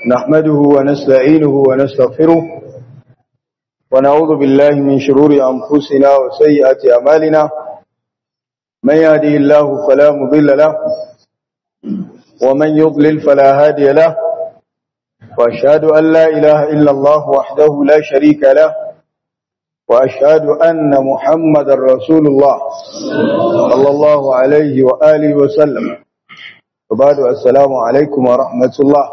نحمده ونستعينه ونستغفره ونعوذ بالله من شرور أنفسنا وسيئات أمالنا من يهده الله فلا مضل له ومن يضلل فلا هادي له وأشهد أن لا إله إلا الله وحده لا شريك له وأشهد أن محمد رسول الله صلى الله عليه وآله وسلم وبعد السلام عليكم ورحمة الله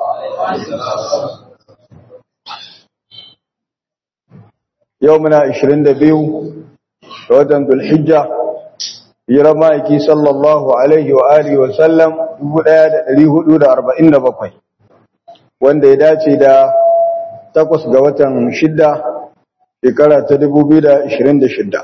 يومنا 22 ودن ذو الحجة يرمائكي صلى الله عليه وآله وسلم 1447 wanda ya dace da takwas ga watan shidda shekara ta 2026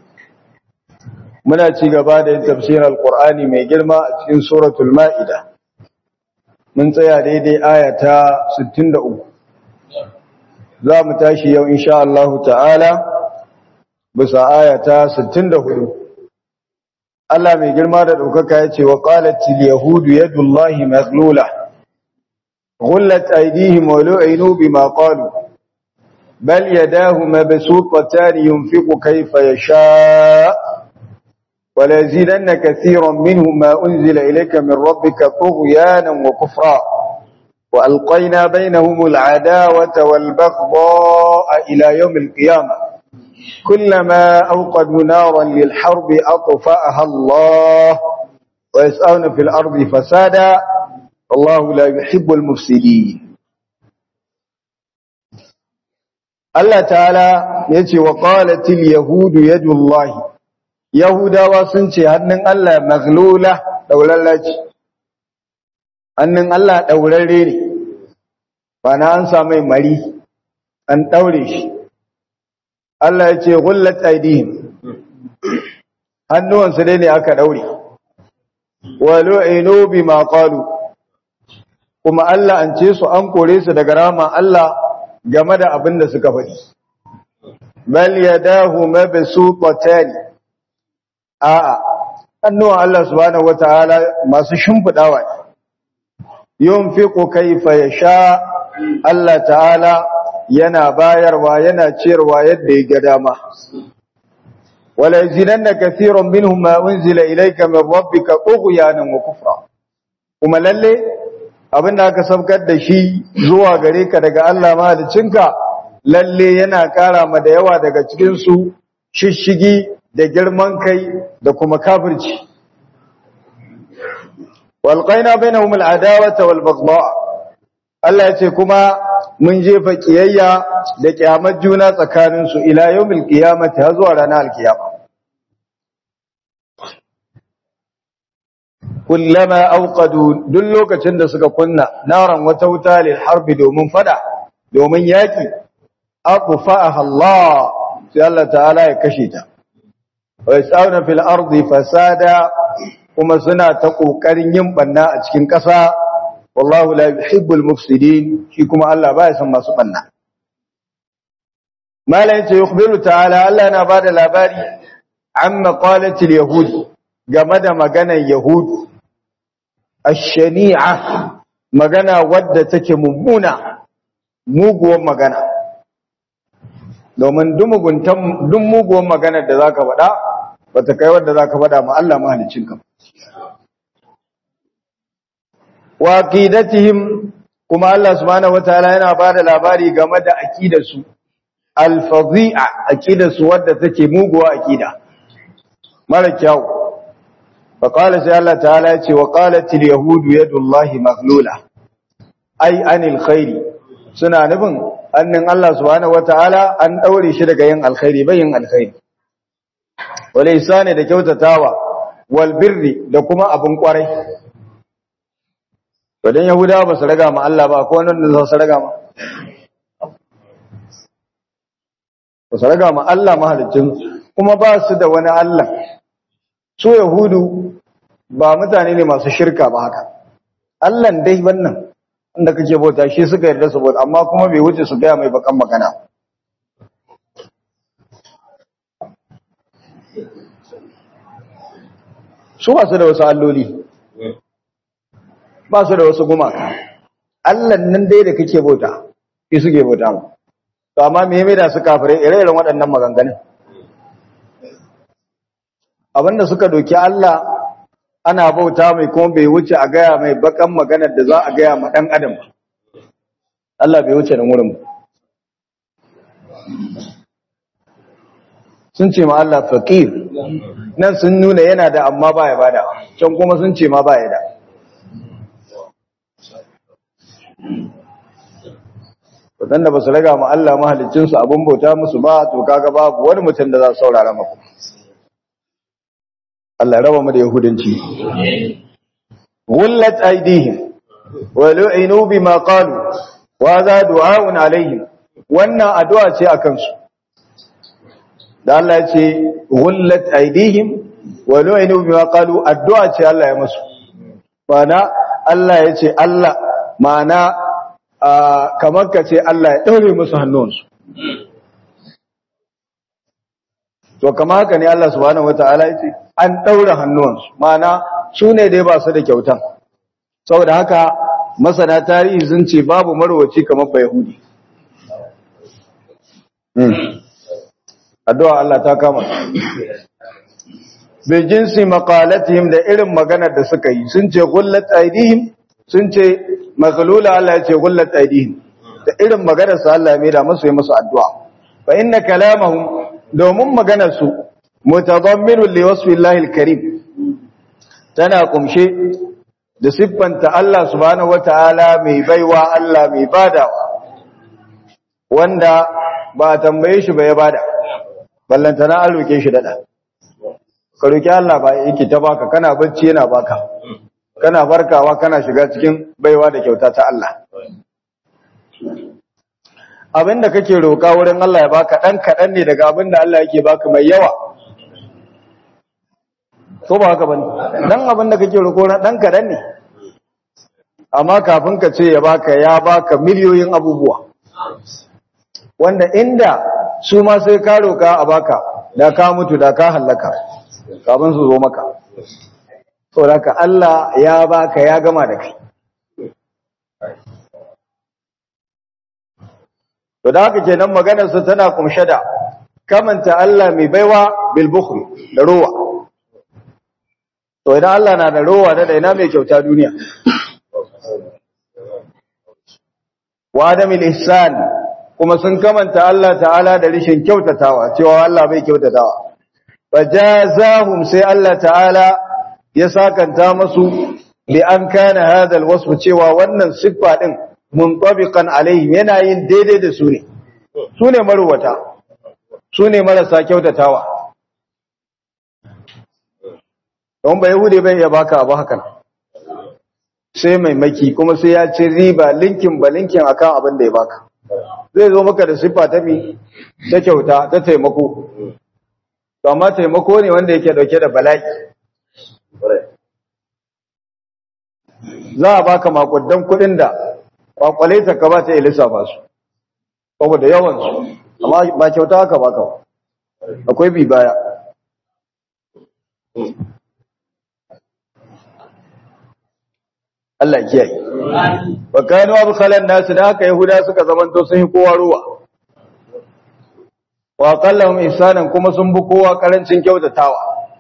muna ci gaba da yin tafsirin alkur'ani mai girma a cikin suratul ma'ida mun tsaya daidai aya ta 63 za mu tashi yau insha Allah ta'ala bisa aya ta 64 Allah mai girma da ɗaukaka ya ce wa qalatil yahudu yadullahi maghlula غلت أيديهم ولعنوا بما قالوا بل يداه مبسوطتان ينفق كيف يشاء وليزيدن كثيرا منهم ما أنزل إليك من ربك طغيانا وكفرا وألقينا بينهم العداوة والبغضاء إلى يوم القيامة كلما أوقدوا نارا للحرب أطفأها الله ويسأون في الأرض فسادا الله لا يحب المفسدين الله تعالى يتي وقالت اليهود يد الله Yahudawa sun ce hannun Allah maglula daulallaci, hannun Allah daurarre ne, ba na an samai mari, an daure shi. Allah ya ce, Gullat aidihim, hannuwansu dai ne aka daure, walo ino bi maƙalu, kuma Allah an ce su an kore su daga rama Allah game da abin da suka faɗi. Bal yadahu mabsuṭatan a'a annuwan Allah subhanahu wataala masu shimfidawa ne yunfiqu kayfa yasha Allah ta'ala yana bayarwa yana ciyarwa yadda ya ga dama wala yazidanna kaseeran minhum ma unzila ilayka min rabbika tughyanan wa kufra kuma lalle abinda aka sabkar da shi zuwa gare ka daga Allah mahaliccinka lalle yana kara ma da yawa daga cikin su shishigi da girman kai da kuma kafirci walqaina bainahum al'adawata wal baghdha Allah yace kuma mun jefa kiyayya da kiyamar juna tsakanin su ila yawmil qiyamati har zuwa ranar alkiyama kullama awqadu duk lokacin da suka kunna naran wata wuta lil harbi domin fada domin yaki aqfa'aha Allah sai Allah ta'ala ya kashe ta ويسعون في الأرض فسادا kuma suna ta kokarin yin banna a cikin ƙasa wallahu la yuhibbul mufsidin shi kuma Allah baya son masu banna malai ce yukhbiru ta'ala Allah yana bada labari amma qalatil yahud game da maganar yahud ash-shani'a magana wadda take mummuna muguwar magana domin duk muguwar maganar da zaka faɗa bata kai wanda zaka faɗa ma Allah mahaliccinka wa aqidatihim kuma Allah subhanahu wataala yana bada labari game da aqidarsu al-fadhi'a aqidarsu wadda take muguwa aqida mara kyau fa qala sai Allah ta'ala ya ce wa qalatil yahudu yadullahi maghlula ai anil khairi suna nufin annin Allah subhanahu wataala an daure shi daga yin alkhairi bayin alkhairi wal ihsani da kyautatawa wal birri da kuma abun kwarai to dan yahudawa ba su raga ma Allah ba ko wannan da su raga ma ba su raga ma Allah mahalicin kuma ba su da wani Allah su yahudu ba mutane ne masu shirka ba haka Allah dai wannan inda kake bauta shi suka yarda su bauta amma kuma bai wuce su gaya mai bakan magana su ba su da wasu alloli ba su da wasu gumaka Allah nan dai da kake bauta shi suke bauta mu to amma me me da su kafirai ire-iren waɗannan maganganun abinda suka doki Allah ana bauta mai kuma bai wuce a gaya mai bakan maganar da za a gaya ma ɗan adam ba Allah bai wuce nan wurin ba sun ce ma Allah faqir nan sun nuna yana da amma baya bada can kuma sun ce ma baya da wadanda ba su raga ma Allah mahalicin su abun bauta musu ba to kaga babu wani mutum da za su saurara maka Allah raba mu da yahudanci gullat aydihim wa lu'inu bima qalu wa za du'a'un alaihim wannan addu'a ce akan su da Allah ya ce gullat aydihim wa lu'inu bima qalu addu'a ce Allah ya musu mana Allah ya ce Allah mana kamar ka ce Allah ya daure musu hannunsu to kamar haka ne Allah subhanahu wataala ya ce an daure hannunsu mana su ne dai ba su da kyautan saboda haka masana tarihi sun ce babu marwaci kamar ba Yahudi addu'a Allah ta kama bi jinsi maqalatihim da irin maganar da suka yi sun ce gullat aidihim sun ce maghlula Allah ya ce gullat aidihim da irin maganar su Allah ya mai da musu yi musu addu'a fa inna kalamahum domin maganar su mutadamminun li wasfi Allah al-karim tana kumshe da siffanta Allah subhanahu wataala mai baiwa Allah mai badawa wanda ba tambaye shi ba ya bada ballantana an roke shi dada ka roki Allah ba yake ta baka kana bacci yana baka kana farkawa kana shiga cikin baiwa da kyauta ta Allah abinda kake roka wurin Allah ya baka dan kadan ne daga abinda Allah yake baka mai yawa ko ba haka bane dan abinda kake roko na dan kadan ne amma kafin ka ce ya baka ya baka miliyoyin abubuwa wanda inda su ma sai ka roka a baka da ka mutu da ka hallaka kafin su zo maka saboda Allah ya baka ya gama da kai to da haka kenan maganar sa tana kumshe da kamanta Allah mai baiwa bil bukhl da rowa to idan Allah na da rowa da ina mai kyauta duniya wa adamil ihsan kuma sun kamanta Allah ta'ala da rishin kyautatawa cewa Allah bai kyautatawa fajazahum sai Allah ta'ala ya sakanta masu bi an kana hadal wasfu cewa wannan siffa din muntabiqan alaihim yana yin daidai da su ne su ne marwata su ne marasa kyautatawa don ba yahude bai ya baka abu hakan sai mai maki kuma sai ya ci riba linkin ba linkin akan abin da ya baka zai zo maka da siffa ta mi ta kyauta ta taimako to amma taimako ne wanda yake dauke da bala'i za a baka makudan kudin da kwakwale ta ka ba ta ilisa ba su saboda yawan su amma ba kyauta haka baka akwai bi baya Allah kiyaye wa kanu abkhalan nas da haka yahuda suka zamanto sun yi kowa ruwa wa qallahum ihsanan kuma sun bi kowa karancin kyautatawa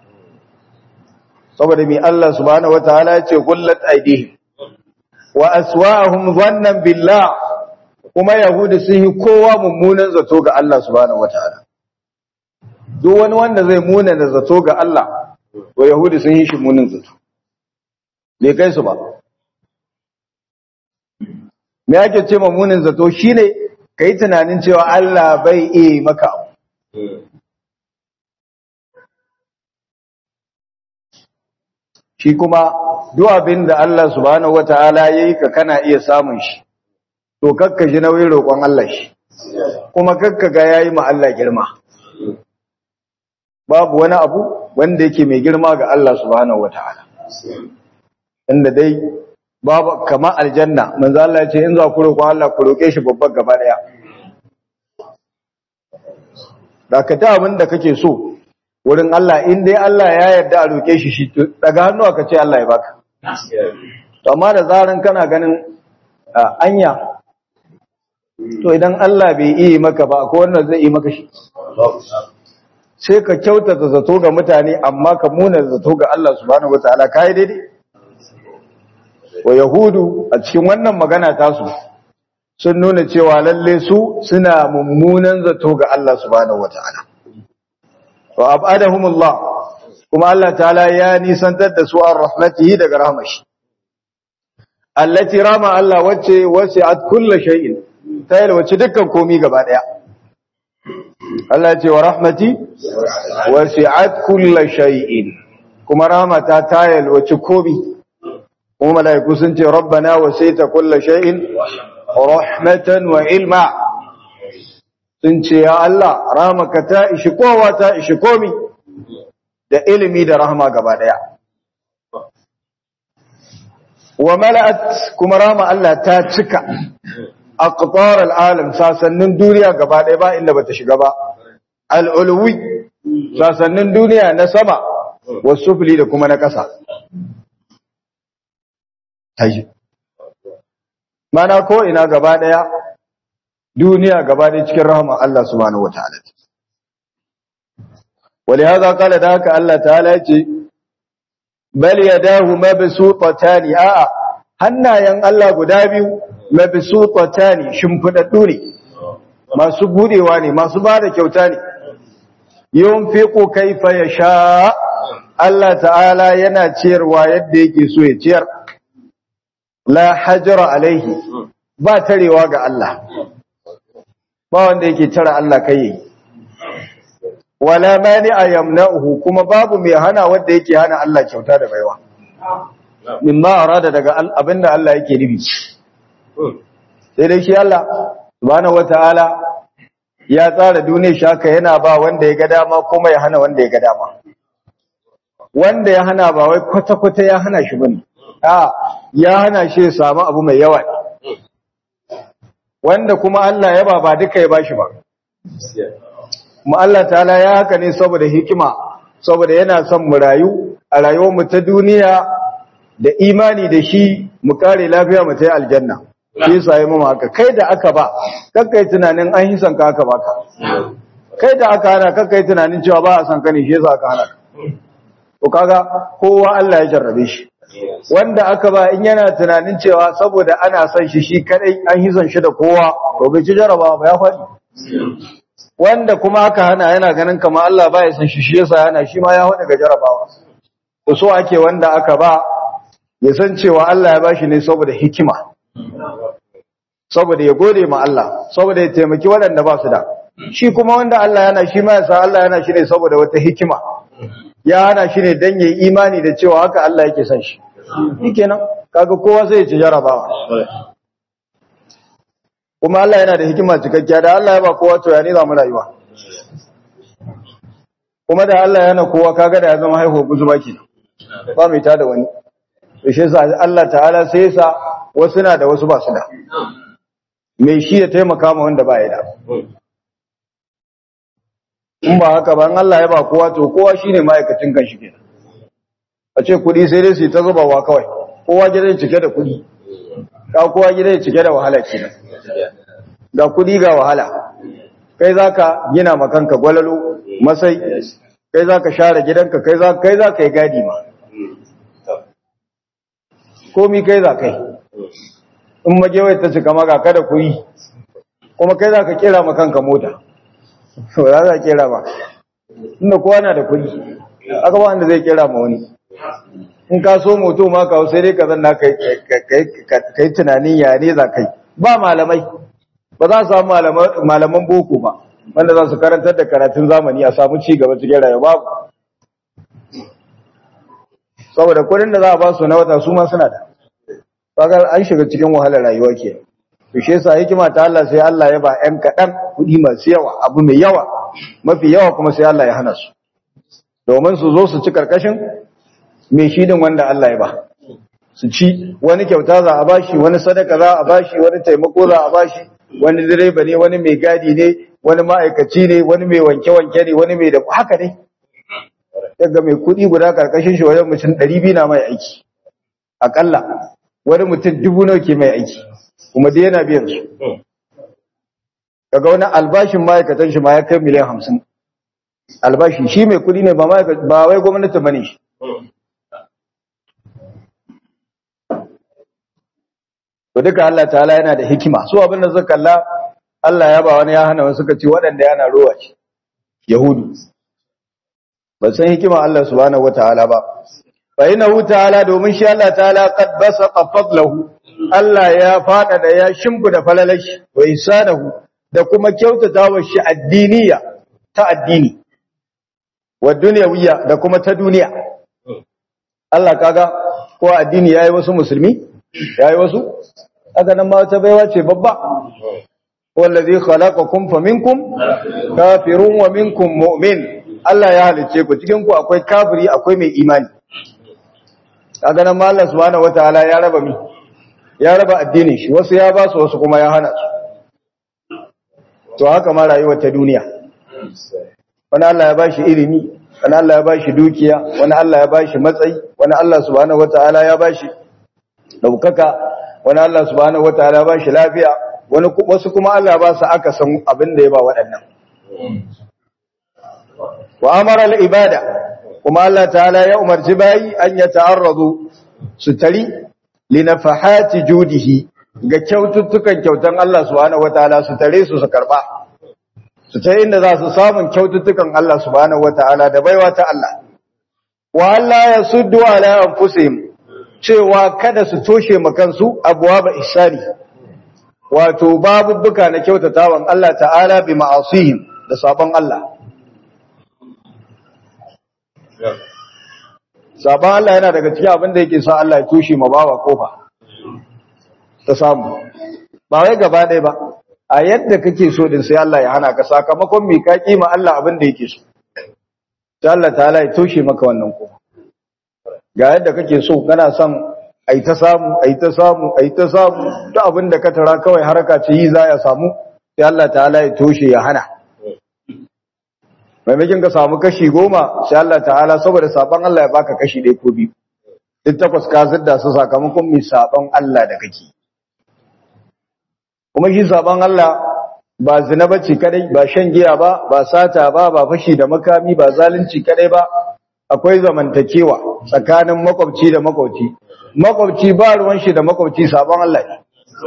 saboda mi Allah subhanahu wataala ya ce kullat aidihim wa aswa'ahum dhannan billah kuma yahudi sun yi kowa mummunan zato ga Allah subhanahu wataala duk wani wanda zai muna da zato ga Allah to yahudi sun yi shi munin zato bai kai su ba me ake ce munin zato shine kai tunanin cewa Allah bai iya maka shi kuma duk abin da Allah subhanahu wataala yayi ka kana iya samun shi to kakka ji nauyin roƙon Allah shi kuma kakka ga yayi ma Allah girma babu wani abu wanda yake mai girma ga Allah subhanahu wataala inda dai babu kamar aljanna manzo Allah ya ce in za ku roƙon Allah ku roƙe shi babban gaba daya da ka ta abin da kake so wurin Allah in dai Allah ya yarda a roƙe shi shi daga hannu aka ce Allah ya baka to amma da zaran kana ganin anya to idan Allah bai iya maka ba ko wannan zai yi maka shi sai ka kyautata zato ga mutane amma ka muna zato ga Allah subhanahu wataala kai daidai wa yahudu a cikin wannan magana tasu sun nuna cewa lalle su suna mummunan zato ga Allah subhanahu wataala wa abadahumullah kuma Allah ta'ala ya nisantar da su an rahmatihi daga rahmashi allati rama Allah wacce wasi'at kulli shay'in ta yalwace dukkan komi gaba daya Allah ya ce wa rahmati wasi'at kulli shay'in kuma rahmata ta yalwace komi kuma malaiku sun ce rabbana wasita kulli shay'in rahmatan wa ilma sun ce ya Allah rahmaka ta ishi kowa ta ishi komi da ilimi da rahma gaba daya wa mala'at kuma rahma Allah ta cika aqtar al'alam sasannin duniya gaba ɗaya ba inda bata shiga ba al'ulwi sasannin duniya na sama wasufli da kuma na ƙasa taji mana ko ina gaba ɗaya duniya gaba ɗaya cikin rahama Allah subhanahu wataala ولهذا قال ذاك الله تعالى بل يداه مبسوطتان a'a hannayen Allah guda biyu mabsutatani shimfidaddu ne masu budewa ne masu bada kyauta ne yunfiqu kaifa yasha Allah ta'ala yana ciyarwa yadda yake so ya ciyar la hajra alaihi ba tarewa ga Allah ba wanda yake tara Allah kai yi wala mani'a yamna'uhu kuma babu mai hana wanda yake hana Allah kyauta da baiwa mimma arada daga abinda Allah yake nufi sai dai shi Allah subhanahu wataala ya tsara duniyar shaka yana ba wanda ya ga dama kuma ya hana wanda ya ga dama wanda ya hana ba wai kwata-kwata ya hana shi bane a ya hana shi ya samu abu mai yawa wanda kuma Allah ya ba ba duka ya bashi ba kuma Allah ta'ala ya haka ne saboda hikima saboda yana son mu rayu a rayuwar mu ta duniya da imani da shi mu kare lafiya mu ta aljanna shi yasa yi mu haka kai da aka ba kakkai tunanin an hisan ka aka baka kai da aka hana kakkai tunanin cewa ba a san ka ne shi yasa aka hana ka to kaga kowa Allah ya jarrabe shi wanda aka ba in yana tunanin cewa saboda ana son shi shi kadai an hisan shi da kowa to bai ci jarrabawa ba ya faɗi wanda kuma aka hana yana ganin kamar Allah ba ya san shi shi yasa yana shi ma ya faɗi ga jarrabawa to so ake wanda aka ba ya san cewa Allah ya bashi ne saboda hikima saboda ya gode ma Allah saboda ya taimaki waɗanda ba su da shi kuma wanda Allah yana shi ma ya san Allah yana shi ne saboda wata hikima ya hana shi ne dan yayi imani da cewa haka Allah yake son shi shikenan kaga kowa sai ya ci jarabawa kuma Allah yana da hikima cikakkiya da Allah ya ba kowa to ya ne za mu rayuwa kuma da Allah yana kowa kaga da ya zama haihuwa guzuba kenan ba mai tada wani to shi yasa Allah ta'ala sai yasa wasu na da wasu ba su da mai shi ya taimaka ma wanda ba ya da in ba haka ba in Allah ya ba kowa to kowa shine ma'aikacin kanshi kenan a ce kudi sai dai su ta zubawa kawai kowa gida cike da kudi ka kowa gida cike da wahala kenan ga kudi ga wahala kai zaka gina ma kanka gwalalo masai kai zaka share gidanka kai za kai zaka yi gadi ma komi kai za kai in magewai ta cika maka kada ku yi kuma kai za ka kera ma kanka mota ba za ka kera ba inda kowa na da kuɗi aka ba wanda zai kera ma wani in ka so moto ma ka sai dai ka zanna ka yi tunanin ya ne za kai ba malamai ba za su samu malaman boko ba wanda za su karantar da karatun zamani a samu ci gaba cikin rayuwa babu saboda kudin da za a ba su na wata su ma suna da kaga an shiga cikin wahalar rayuwa ke to shi yasa hikima ta Allah sai Allah ya ba ƴan kaɗan kuɗi masu yawa abu mai yawa mafi yawa kuma sai Allah ya hana su domin su zo su ci karkashin mai shidin wanda Allah ya ba su ci wani kyauta za a bashi wani sadaka za a bashi wani taimako za a bashi wani direba ne wani mai gadi ne wani ma'aikaci ne wani mai wanke-wanke ne wani mai da haka ne daga mai kuɗi guda karkashin shi wajen mutum ɗari biyu na mai aiki aƙalla wani mutum dubu nawa ke mai aiki kuma dai yana biyan su kaga wani albashin ma'aikatan shi ma ya kai miliyan hamsin albashi shi mai kudi ne ba ba wai gwamnati bane shi to duka Allah ta'ala yana da hikima su abin da suka kalla Allah ya ba wani ya hana wasu suka ce waɗanda yana rowa ce yahudu ba san hikima Allah subhanahu wataala ba fa innahu ta'ala domin shi Allah ta'ala qad basaqa fadlahu Allah ya fada da ya shimfida falalashi wa isanahu da kuma kyautata wa shi addiniya ta addini wa dunyawiyya da kuma ta duniya Allah kaga ko addini yayi wasu musulmi yayi wasu haka nan ma wata baiwa ce babba wallazi khalaqakum faminkum kafirun wa minkum mu'min Allah ya halice ku cikin ku akwai kafiri akwai mai imani kaga nan ma Allah subhanahu wataala ya raba mi ya raba addinin shi wasu ya ba su wasu kuma ya hana su to haka ma rayuwar ta duniya wani Allah ya ba shi ilimi wani Allah ya ba shi dukiya wani Allah ya ba shi matsayi wani Allah subhanahu wataala ya ba shi daukaka wani Allah subhanahu wataala ba shi lafiya wani wasu kuma Allah ba su aka san abin da ya ba waɗannan wa amara al-ibada kuma Allah ta'ala ya umarci bayi an ya ta'arradu su tari li nafahati judihi ga kyaututtukan kyautan Allah subhanahu wataala su tare su su karba su ta inda za su samun kyaututtukan Allah subhanahu wataala da baiwa ta Allah wa Allah ya suddu ala anfusihim cewa kada su toshe makansu abuwa ba isani wato babubbuka na kyautatawan Allah ta'ala bi ma'asihim da sabon Allah sabon Allah yana daga cikin abin da yake sa Allah ya toshe ma bawa kofa ta samu ba wai gaba ɗaya ba a yadda kake so din sai Allah ya hana ka sakamakon mai ka kima Allah abin da yake so sai Allah ta'ala ya toshe maka wannan kofa ga yadda kake so kana son ai ta samu ai ta samu ai ta samu duk abin da ka tara kawai haraka ce yi za ya samu sai Allah ta'ala ya toshe ya hana maimakin ka samu kashi goma sai Allah ta'ala saboda saban Allah ya baka kashi ɗaya ko biyu duk takwas ka zidda su sakamakon mai saban Allah da kake kuma shi saban Allah ba zina bace kadai ba shan giya ba ba sata ba ba fashi da makami ba zalunci kadai ba akwai zamantakewa tsakanin makwabci da makwabci makwabci ba ruwan shi da makwabci sabon Allah ne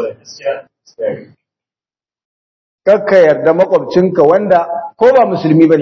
kakka yarda makwabcinka wanda ko ba musulmi bane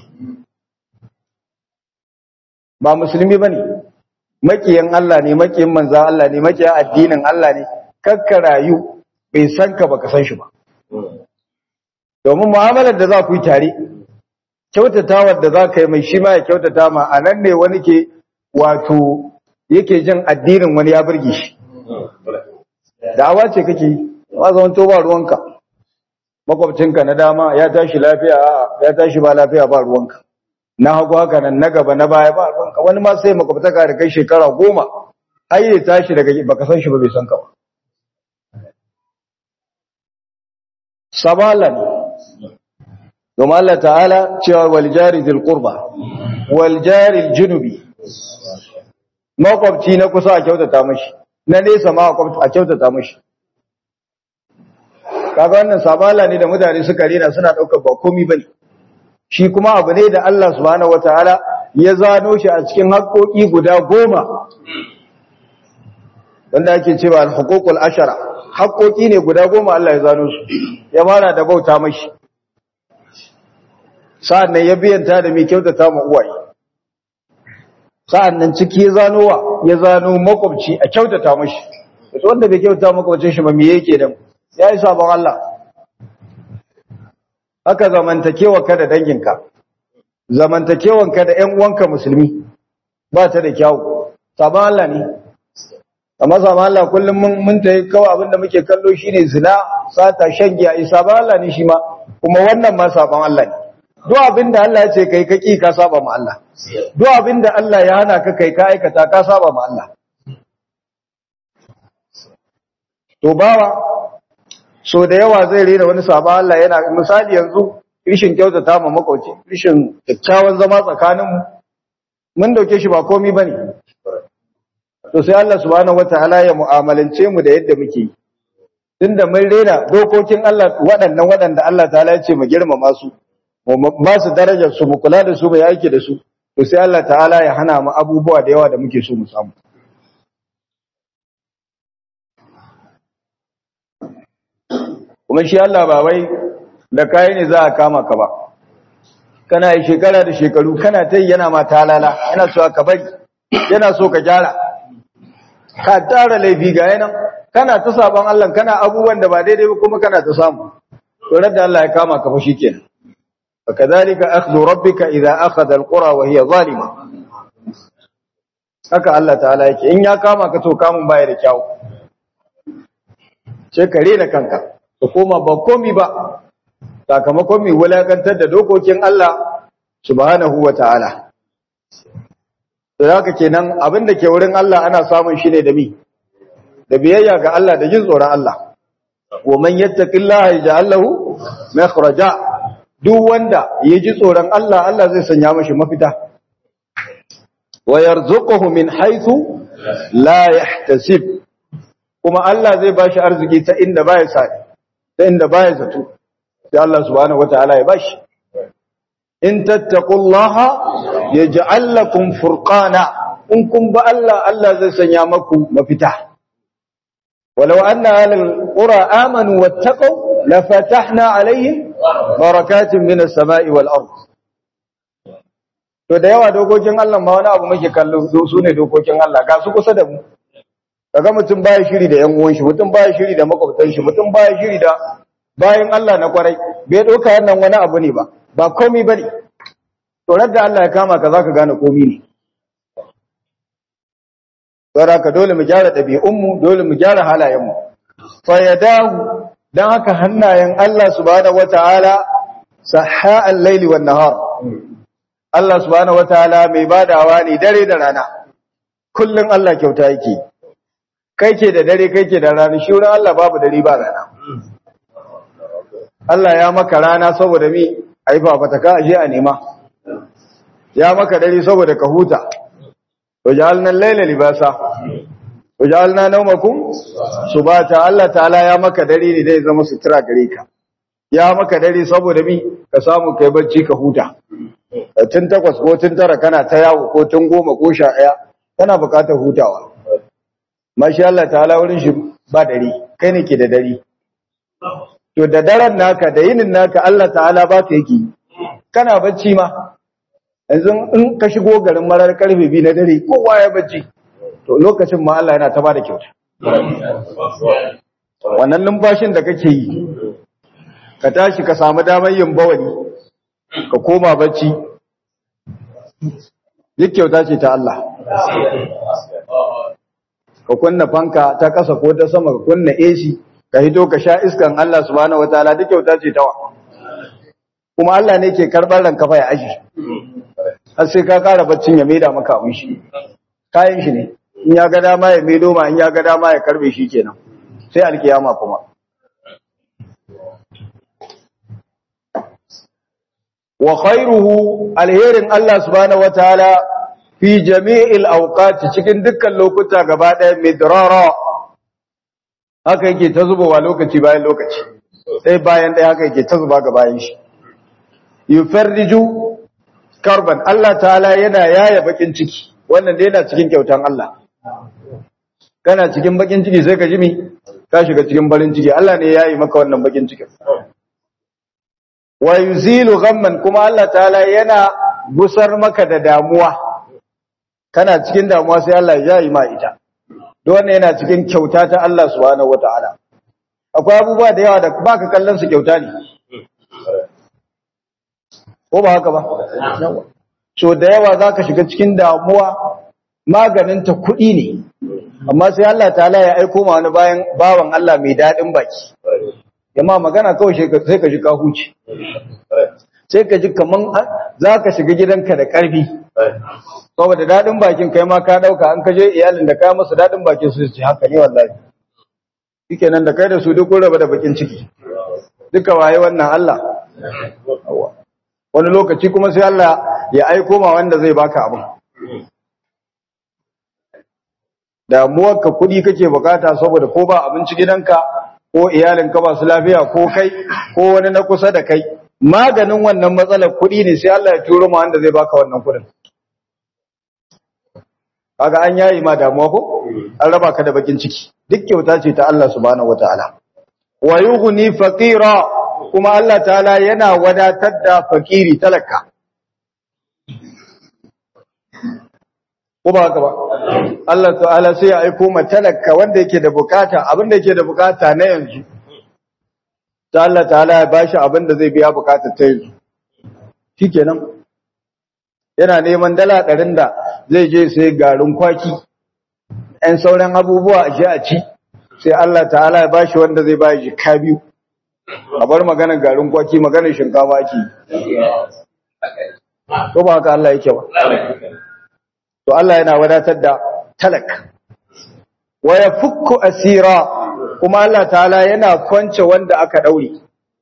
ba musulmi bane makiyin Allah ne makiyin manzan Allah ne makiyin addinin Allah ne kakka rayu bai san ka baka san shi ba domin mu'amalar da za ku yi tare kyautatawar da za ka yi mai shi ma ya kyautata ma a nan ne wani ke wato yake jin addinin wani ya burge shi da'awa ce kake yi ba zaman to ba ruwanka makwabcinka na dama ya tashi lafiya ya tashi ba lafiya ba ruwanka na hagu haka nan na gaba na baya ba ruwanka wani ma sai makwabtaka da kai shekara goma ai ya tashi daga baka san shi ba bai san ka ba sabala ne domin Allah ta'ala cewa wal jari dhil qurba wal jari junubi makwabci na kusa a kyautata mashi na nesa ma a kyautata mashi kaga wannan sabala ne da mutane suka rena suna daukar ba komai bane shi kuma abu ne da Allah subhanahu wataala ya zano shi a cikin haƙoƙi guda goma wanda ake cewa al-huququl ashara haƙoƙi ne guda goma Allah ya zano su ya fara da bauta mashi sa'an nan ya biyanta da mai kyautata ma uwaye sa'an nan ciki ya zano wa ya zano makwabci a kyautata mashi wato wanda bai kyautata makwabcin shi ba me yake da ya yi sabon Allah haka zamantakewa ka da danginka zamantakewanka da ‘yan uwanka musulmi ba ta da kyawu sabon Allah ne amma sabon Allah kullum mun ta yi kawai abinda muke kallo shi ne zina sata shan giya yi sabon Allah ne shi ma kuma wannan ma sabon Allah ne duk abinda Allah ya ce kai ka ƙi ka saba ma Allah duk abinda Allah ya hana ka kai ka aikata ka saba ma Allah to bawa so da yawa zai rena wani sabon Allah yana misali yanzu rishin kyautata ma makwauci rishin kyakkyawan zama tsakaninmu mun dauke shi ba komi bane to sai Allah subhanahu wataala ya mu'amalance mu da yadda muke tunda mun rena dokokin Allah waɗannan waɗanda Allah ta ya ce mu girmama su mu ba su darajar su mu kula da su mu yake da su to sai Allah ta'ala ya hana mu abubuwa da yawa da muke so mu samu kuma shi Allah ba wai da kai ne za a kama ka ba kana yi shekara da shekaru kana ta yi yana ma talala yana so ka bari yana so ka gyara ka tara laifi ga yanan kana ta sabon Allah kana abubuwan da ba daidai ba kuma kana ta samu to da Allah ya kama ka fa shikenan fakadhalika akhdhu rabbika idha akhadha alqura wa hiya zalima haka Allah ta'ala yake in ya kama ka to kamun baya da kyau sai ka rena kanka ka koma ba komi ba sakamakon mai wulakantar da dokokin Allah subhanahu wa ta'ala da haka kenan abin da ke wurin Allah ana samun shi ne da mi da biyayya ga Allah da jin tsoron Allah wa man yattaqillaha yaj'al lahu makhraja duk wanda ya ji tsoron Allah Allah zai sanya mashi mafita wa yarzuquhu min haythu la yahtasib kuma Allah zai bashi arziki ta inda baya sa ta inda baya zato sai Allah subhanahu wataala ya bashi in tattaqullaha yaj'al lakum furqana in kun ba Allah Allah zai sanya maku mafita walau anna ahlul qura amanu wattaqu lafatahna alaihim barakatin minas sama'i wal ard to da yawa dokokin Allah ma wani abu muke kallo su ne dokokin Allah ga su kusa da mu kaga mutum baya shiri da yan uwan shi mutum baya shiri da makwabtan shi mutum baya shiri da bayan Allah na kwarai bai doka wannan wani abu ne ba ba komai bane to da Allah ya kama ka zaka gane komai ne saboda ka dole mu gyara ɗabi'un mu dole mu gyara halayen mu fa yadahu dan haka hannayen Allah subhanahu wataala sahha al-laili wan nahar Allah subhanahu wataala mai badawa ne dare da rana kullun Allah kyauta yake kai ke da dare kai ke da rana shi wurin Allah babu dare ba rana Allah ya maka rana saboda mi aifa fataka aje a nema ya maka dare saboda ka huta wajalna al-laila libasa wajalna nawmakum subata Allah ta'ala ya maka dare ne dai zama sutura gare ka ya maka dare saboda mi ka samu kai bacci ka huta tun takwas ko tun tara kana ta yawo ko tun goma ko sha ɗaya kana buƙatar hutawa mashi Allah ta'ala wurin shi ba dare kai ne ke da dare to da daren naka da yinin naka Allah ta'ala ba ka yake kana bacci ma yanzu in ka shigo garin marar karfe biyu na dare kowa ya bacci to lokacin ma Allah yana ta ba da kyauta wannan numfashin da kake yi ka tashi ka samu damar yin bawani ka koma bacci duk kyauta ce ta Allah ka kunna fanka ta ƙasa ko ta sama ka kunna AC ka hito ka sha iskan Allah subhanahu wataala duk kyauta ce tawa kuma Allah ne ke karɓar ranka fa ya aji har sai ka ƙara baccin ya maida maka abin shi kayan shi ne in ya ga dama ya maido ma in ya ga dama ya karbe shi kenan sai alkiyama kuma wa khairuhu alherin Allah subhanahu wataala fi jami'il awqati cikin dukkan lokuta gaba ɗaya midrara haka yake ta zubowa lokaci bayan lokaci sai bayan ɗaya haka yake ta zuba ga bayan shi yufarriju karban Allah ta'ala yana yaya bakin ciki wannan dai yana cikin kyautan Allah kana cikin bakin ciki sai ka ji mi ka shiga cikin barin ciki Allah ne yayi maka wannan bakin cikin wa yuzilu ghamman kuma Allah ta'ala yana gusar maka da damuwa kana cikin damuwa sai Allah ya yi ma ita don wannan yana cikin kyauta ta Allah subhanahu wataala akwai abubuwa da yawa da baka kallon su kyauta ne ko ba haka ba so da yawa zaka shiga cikin damuwa maganin ta kuɗi ne amma sai Allah ta'ala ya aiko ma wani bayan bawan Allah mai dadin baki yamma magana kawai sai ka ji ka huce sai ka ji kaman za ka shiga gidanka da ƙarfi saboda daɗin bakin kai ma ka ɗauka an kaje iyalin da ka masa daɗin bakin su ce haka ne wallahi shike nan da kai da su duk raba da bakin ciki duka waye wannan Allah wani lokaci kuma sai Allah ya aiko ma wanda zai baka abin damuwarka kuɗi kake bukata saboda ko ba abinci gidanka ko iyalinka ba su lafiya ko kai ko wani na kusa da kai maganin wannan matsalar kuɗi ne sai Allah ya turo ma wanda zai baka wannan kuɗin kaga an yayi ma damuwa ko an raba ka da bakin ciki duk kyauta ce ta Allah subhanahu wataala wa yughni faqira kuma Allah ta'ala yana wadatar da fakiri talaka ko ba haka ba Allah ta'ala sai ya aiko ma talaka wanda yake da bukata abin da yake da bukata na yanzu ta Allah ta'ala ya bashi abin da zai biya bukatar ta yanzu shikenan yana neman dala ɗarin da zai je sai garin kwaki ‘yan sauran abubuwa a ji a ci sai Allah ta'ala ya bashi wanda zai bayi jika biyu a bar maganar garin kwaki maganar shinkafa ake ko ba haka Allah yake ba to Allah yana wadatar da talak wa ya fukku asira kuma Allah ta'ala yana kwance wanda aka daure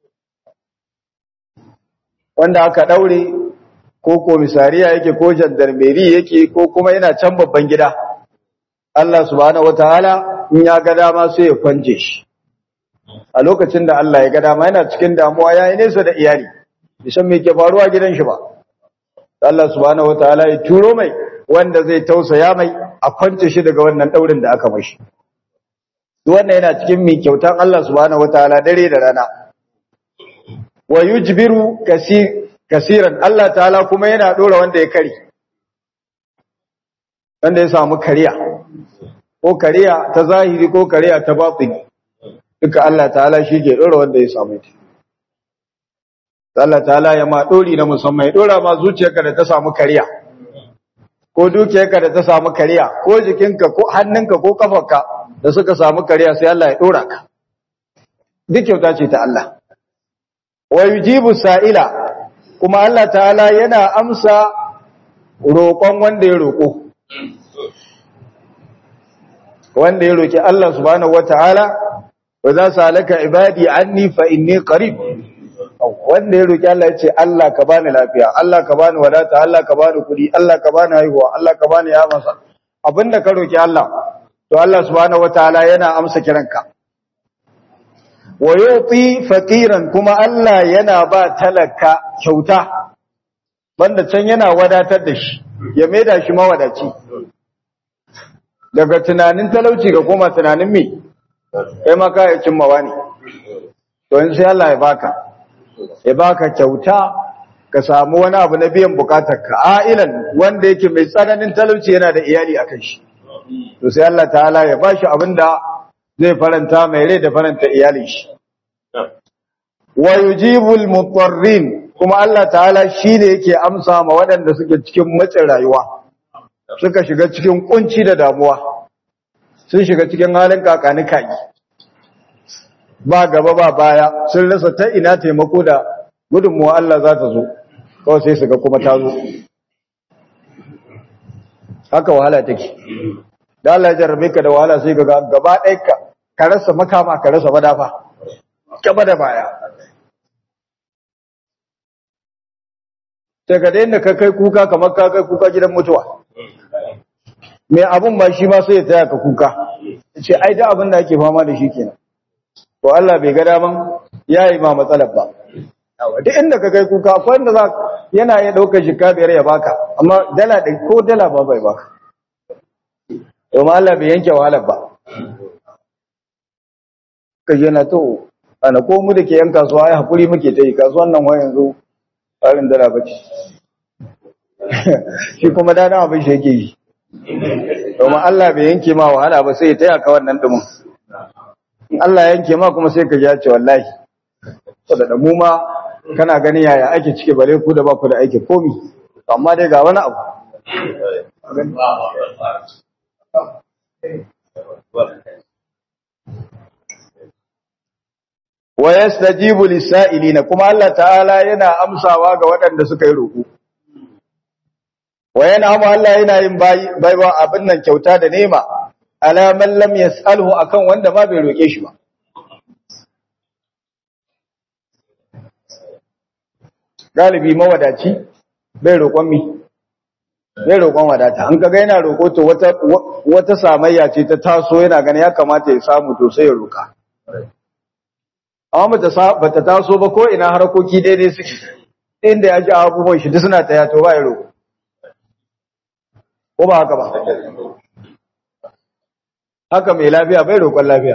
wanda aka daure ko komisariya yake ko jandarmeri yake ko kuma yana can babban gida Allah subhanahu wataala in ya ga dama sai ya kwanje shi a lokacin da Allah ya ga dama yana cikin damuwa yayi nesa da iyali bisan me ke faruwa gidan shi ba Allah subhanahu wataala ya turo mai wanda zai tausaya mai a kwance shi daga wannan daurin da aka mashi duk wannan yana cikin mi kyautan Allah subhanahu wataala dare da rana wa yujbiru kasir kasiran Allah ta'ala kuma yana dora wanda ya kare wanda ya samu kariya ko kariya ta zahiri ko kariya ta batini duka Allah ta'ala shi ke dora wanda ya samu ta Allah ta'ala ya ma dori na musamman ya dora ma zuciyarka da ta samu kariya ko dukiyarka da ta samu kariya ko jikinka ko hannunka ko kafarka da suka samu kariya sai Allah ya dora ka duk kyauta ce ta Allah wa yujibu sa'ila kuma Allah ta'ala yana amsa roƙon wanda ya roƙo wanda ya roƙi Allah subhanahu wata'ala wa za su halaka ibadi anni fa inni qarib wanda ya roƙi Allah ya ce Allah ka bani lafiya Allah ka bani wadata Allah ka bani kuɗi Allah ka bani haihuwa Allah ka bani ya masa abinda ka roƙi Allah to Allah subhanahu wata'ala yana amsa kiranka wa yuti faqiran kuma Allah yana ba talaka kyauta banda can yana wadatar da shi ya maida shi mawadaci daga tunanin talauci ga koma tunanin me kai ma ka cin mawa ne to in sai Allah ya baka ya baka kyauta ka samu wani abu na biyan bukatarka ailan wanda yake mai tsananin talauci yana da iyali akan shi to sai Allah ta'ala ya bashi abinda zai faranta mai rai da faranta iyalin shi wa yujibul mutarrin kuma Allah ta'ala shi ne yake amsa ma waɗanda suke cikin matsin rayuwa suka shiga cikin kunci da damuwa sun shiga cikin halin kakani kaki ba gaba ba baya sun rasa ta ina taimako da gudunmuwa Allah za ta zo kawai sai su ga kuma ta zo haka wahala take da Allah ya jarrabe ka da wahala sai ga gaba ɗaya ka rasa makama ka rasa madafa gaba da baya daga da yadda ka kai kuka kamar ka kai kuka gidan mutuwa mai abun ba shi ma sai ya taya ka kuka ce ai da abin da ake fama da shi kenan to Allah bai ga daman yayi ma matsalar ba duk inda ka kai kuka akwai wanda za yana ya dauka shika biyar ya baka amma dala ɗin ko dala ba bai baka domin Allah bai yanke wahalar ba ka yana to ana ko mu da ke yan kasuwa ai hakuri muke ta yi kasuwan nan wa yanzu tsarin dala ba ce shi kuma dana abin shi yake yi domin Allah bai yanke ma wahala ba sai ya taya ka wannan dumin in Allah yanke ma kuma sai ka ji ce wallahi saboda da mu ma kana gani yaya ake cike bare ku da ba ku da aiki komi amma dai ga wani abu wa yastajibu lisa'ilina kuma Allah ta'ala yana amsawa ga waɗanda suka yi roƙo wa yana amma Allah yana yin bai ba abin nan kyauta da nema ala man lam yas'alhu akan wanda ma bai roƙe shi ba galibi mawadaci bai roƙon mi bai roƙon wadata an kaga yana roƙo to wata wata samayya ce ta taso yana gani ya kamata ya samu to sai ya roƙa amma ba ta taso ba ko ina harkoki daidai suke inda ya ji abubuwan shi duk suna ta yato ba ya roƙo ko ba haka ba haka mai lafiya bai roƙon lafiya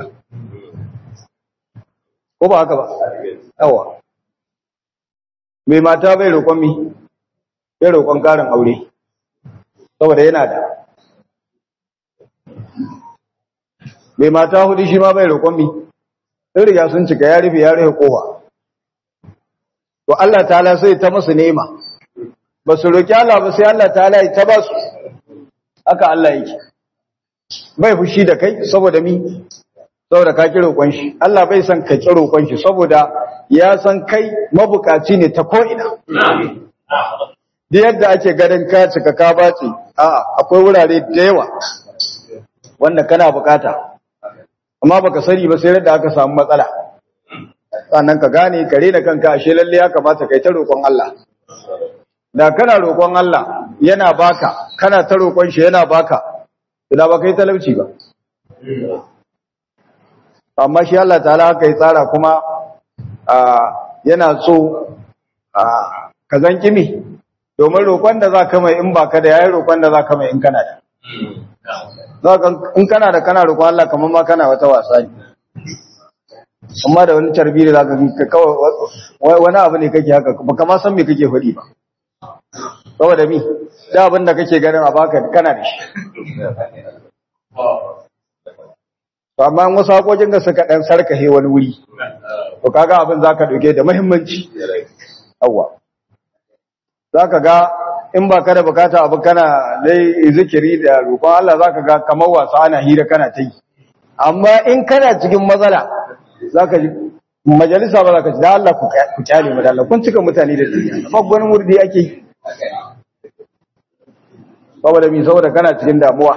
ko ba haka ba yawa mai mata bai roƙon mi bai roƙon ƙarin aure saboda yana da mai mata hudu shi ma bai roƙon mi sun riga sun cika ya rufe ya rufe kowa to Allah ta'ala sai ta masu nema ba su roƙi Allah ba sai Allah ta'ala ya ta ba su haka Allah yake bai fushi da kai saboda mi saboda ka ki roƙon shi Allah bai san ka ki roƙon shi saboda ya san kai mabukaci ne ta ko'ina da yadda ake ganin ka cika ka bace a'a akwai wurare da yawa wanda kana bukata amma baka sani ba sai da aka samu matsala sannan ka gane kare da kanka ashe lalle ya kamata kai ta roƙon Allah da kana roƙon Allah yana baka kana ta roƙon shi yana baka da ba kai talauci ba amma shi Allah ta'ala haka ya tsara kuma yana so ka zan kimi domin roƙon da za ka mai in ba ka da yayi roƙon da za ka mai in kana da in kana da kana roƙon Allah kamar ma kana wata wasa ne amma da wani tarbi da za ka kawai wani abu ne kake haka ba kama san me kake faɗi ba saboda mi da abin da kake ganin a baka kana da shi to amma wasu hakokin da suka dan sarkahe wani wuri to kaga abin zaka dauke da muhimmanci yawa zaka ga in ba ka da bukata abu kana dai zikiri da roƙon Allah zaka ga kamar wasa ana hira kana ta yi amma in kana cikin matsala zaka ji majalisa ba zaka ji da Allah ku kyale mu da Allah kun cika mutane da duniya ba gwanin murdi ake yi saboda mi saboda kana cikin damuwa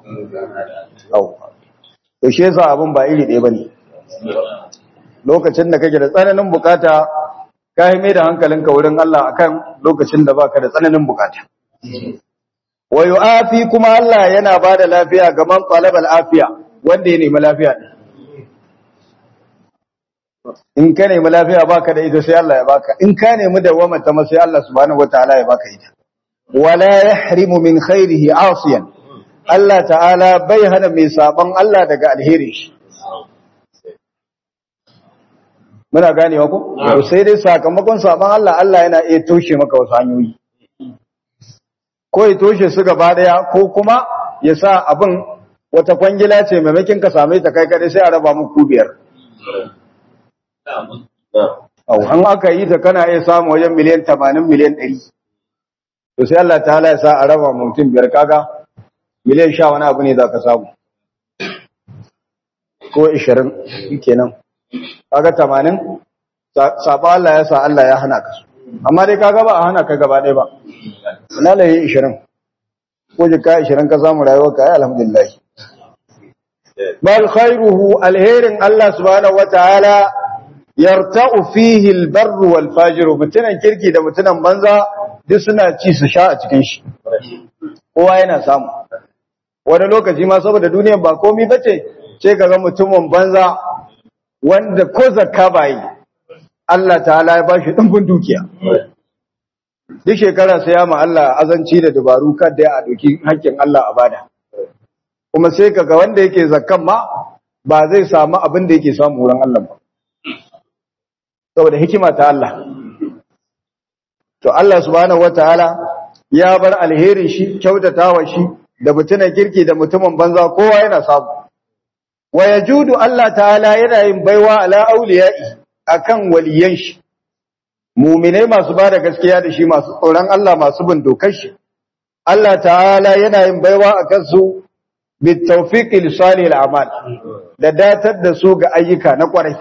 to shi yasa abin ba iri ɗaya bane lokacin da kake da tsananin bukata ka yi mai da hankalinka wurin Allah akan lokacin da baka da tsananin bukata wa yu'afi kuma Allah yana bada lafiya ga man talabal afiya wanda ya nemi lafiya in ka nemi lafiya baka da ita sai Allah ya baka in ka nemi dawama ta sai Allah subhanahu wataala ya baka ita wala yahrimu min khairihi asiyan Allah ta'ala bai hana mai saban Allah daga alheri shi muna ganewa ko to sai dai sakamakon saban Allah Allah yana iya toshe maka wasu hanyoyi ko ya toshe su gaba daya ko kuma ya sa abin wata kwangila ce maimakon ka same ta kai kadai sai a raba muku biyar Au, an aka yi ta kana iya samu wajen miliyan 80 miliyan 100 to sai Allah ta'ala ya sa a raba mutum biyar kaga miliyan sha wani abu ne za ka samu ko ishirin kenan kaga tamanin saba Allah ya sa Allah ya hana ka su amma dai kaga ba a hana ka gaba ɗaya ba na laye ishirin ko jika ishirin ka samu rayuwar ka ya alhamdulillah bal khairuhu alherin Allah subhanahu wataala yarta'u fihi albarru wal fajiru mutunan kirki da mutunan banza duk suna ci su sha a cikin shi kowa yana samu wani lokaci ma saboda duniyar ba komai bace sai kaga mutumin banza wanda ko zakka ba yi Allah ta'ala ya bashi dimbin dukiya duk shekara sai ya ma Allah azanci da dabaru kada ya doki hakkin Allah a bada kuma sai kaga wanda yake zakkan ma ba zai samu abin da yake samu wurin Allah ba saboda hikima ta Allah to Allah subhanahu wataala ya bar alherin shi kyautatawa shi da mutumin kirki da mutumin banza kowa yana samu wa yajudu Allah ta'ala yana yin baiwa ala auliya'i akan waliyan shi mu'minai masu bada gaskiya da shi masu tsoron Allah masu bin dokar shi Allah ta'ala yana yin baiwa akan su bit tawfiqi li salihil a'mal da datar da su ga ayyuka na kwarai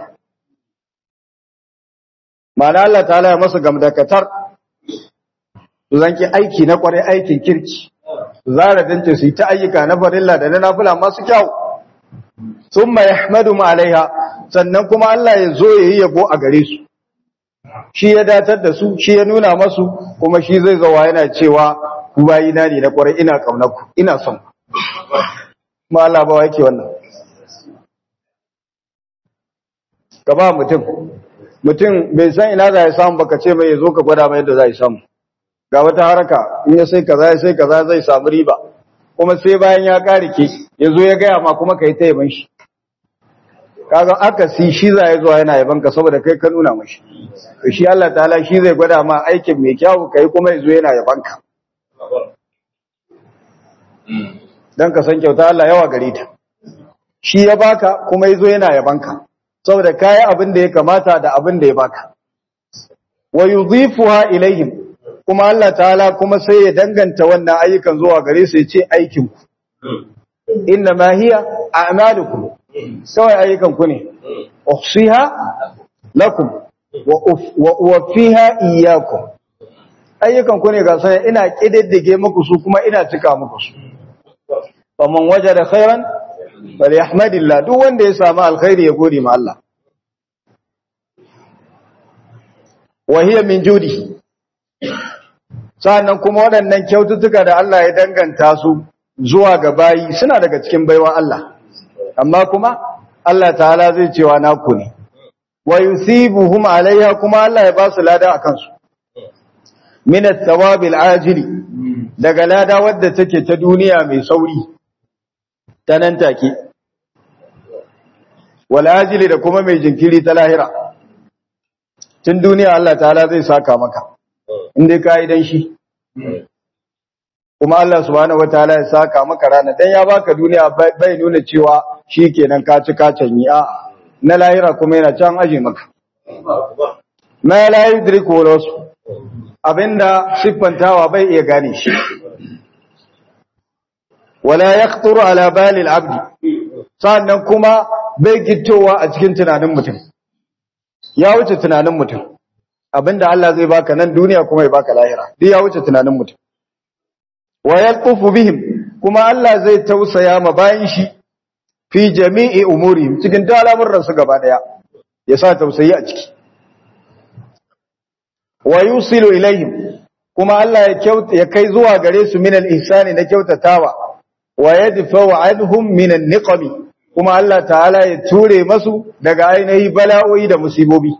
ma'ana Allah ta'ala ya masa gamdakatar su zanki aiki na kwarai aikin kirki zara dance su yi ta ayyuka na farilla da na nafila masu kyau sun mai ahmadu alaiha sannan kuma Allah ya zo ya yi yabo a gare su shi ya datar da su shi ya nuna masu kuma shi zai zawa yana cewa ku bayi na ne na kwarai ina ku ina son ma Allah ba yake wannan ka ba mutum mutum bai san ina za ya samu baka ce mai ya zo ka gwada mai yadda za ya samu ga wata haraka in ya sai kaza ya sai kaza zai samu riba kuma sai bayan ya karike ya zo ya gaya ma kuma ka yi ta yaban shi kaga aka si shi za ya zuwa yana yaban ka saboda kai ka nuna mashi to shi Allah ta'ala shi zai gwada ma aikin mai kyau kai kuma ya zo yana yaban ka dan ka san kyauta Allah yawa gare ta shi ya baka kuma ya zo yana yaban ka saboda kayi abin da ya kamata da abin da ya baka wa yudhifuha ilaihim kuma Allah ta'ala kuma sai ya danganta wannan ayyukan zuwa gare su ya ce aikin ku inna ma hiya a'malukum kawai ayyukan ku ne uhsiha lakum wa uwaffiha iyyakum ayyukan ku ne ga sai ina kididdige muku su kuma ina cika muku su faman wajada khairan falyahmadillah duk wanda ya samu alkhairi ya gode ma Allah wa hiya min judi sannan kuma waɗannan kyaututtuka da Allah ya danganta su zuwa ga bayi suna daga cikin baiwa Allah amma kuma Allah ta'ala zai cewa naku ne wa yusibuhum alaiha kuma Allah ya ba su lada akan su min at-thawab al-ajili daga lada wadda take ta duniya mai sauri ta nan take wal ajili da kuma mai jinkiri ta lahira tun duniya Allah ta'ala zai saka maka inda ka yi dan shi kuma Allah subhanahu wataala ya saka maka rana dan ya baka duniya bai nuna cewa shikenan ka ci ka canyi a na lahira kuma yana can aje maka ma la yudriku wasu abinda siffantawa bai iya gane shi wala yaqturu ala bali al-abd sannan kuma bai gittowa a cikin tunanin mutum ya wuce tunanin mutum abinda Allah zai baka nan duniya kuma ya baka lahira duk ya wuce tunanin mutum wa yalqufu bihim kuma Allah zai tausaya ma bayan shi fi jami'i umurihim cikin duk al'amuran su gaba daya ya sa tausayi a ciki wa yusilu ilaihim kuma Allah ya kyauta ya kai zuwa gare su min al-ihsani na kyautatawa wa yadfa'u anhum min an-niqami kuma Allah ta'ala ya ture masu daga ainihi bala'o'i da musibobi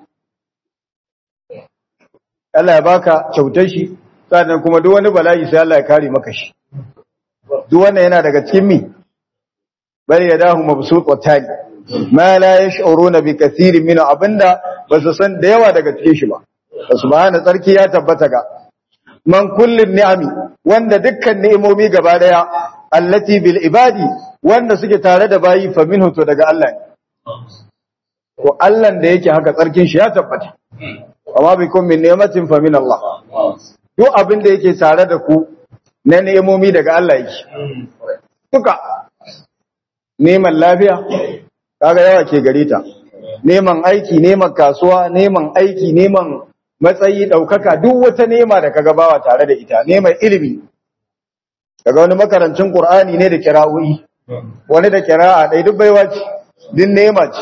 Allah ya baka kyautar shi sannan kuma duk wani bala'i sai Allah ya kare maka shi duk wannan yana daga cikin mi bal yadahu mabsuutatan ma la yash'uruna bi kathirin min abinda basu san da yawa daga cikin shi ba subhana tsarki ya tabbata ga man kullin ni'ami wanda dukkan ni'imomi gaba daya allati bil ibadi wanda suke tare da bayi fa minhu to daga Allah ne ko Allah da yake haka tsarkin shi ya tabbata amma bikum min ni'matin fa min Allah duk abin da yake tare da ku na nemomi daga Allah yake duka neman lafiya kaga yawa ke gare ta neman aiki neman kasuwa neman aiki neman matsayi daukaka duk wata nema da kaga bawa tare da ita neman ilimi daga wani makarancin Qur'ani ne da kira'o'i wani da kira'a dai duk baiwa ce din nema ce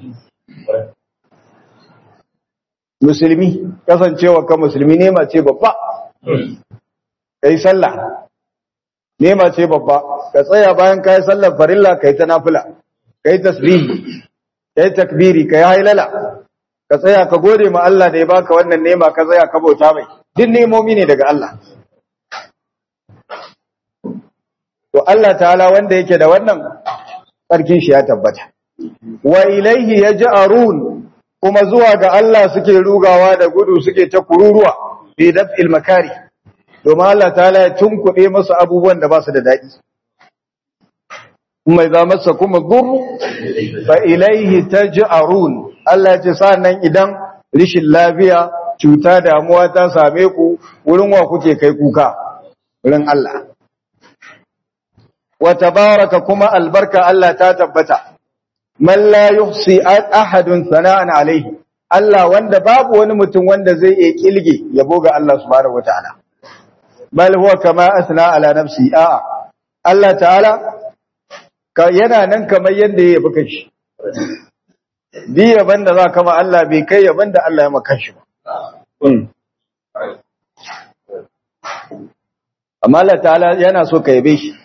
musulmi kasancewa ka musulmi nema ce babba kai sallah nema ce babba ka tsaya bayan kai sallar farilla kai ta nafila kai tasbihi kai takbiri kai hailala ka tsaya ka gode ma Allah da ya baka wannan nema ka tsaya ka bauta mai duk nemomi ne daga Allah to Allah ta'ala wanda yake da wannan tsarkin shi ya tabbata wa ilaihi yaj'arun kuma zuwa ga Allah suke rugawa da gudu suke ta kururuwa fi daf'il makari domin Allah ta'ala ya tunkuɗe masu abubuwan da ba su da daɗi mai za masa kuma gurru fa ilaihi taj'arun Allah ya ce sannan idan rishin lafiya cuta damuwa ta same ku wurin wa kuke kai kuka wurin Allah wa tabaraka kuma albarka Allah ta tabbata man la yuhsi ahadun sana'an alaihi Allah wanda babu wani mutum wanda zai iya kilge yabo ga Allah subhanahu wataala bal huwa kama asna ala nafsi a Allah ta'ala ka yana nan kamar yanda ya yabi kanshi di yaban da za kama Allah bai kai yaban da Allah ya maka shi ba amma Allah ta'ala yana so ka yabe shi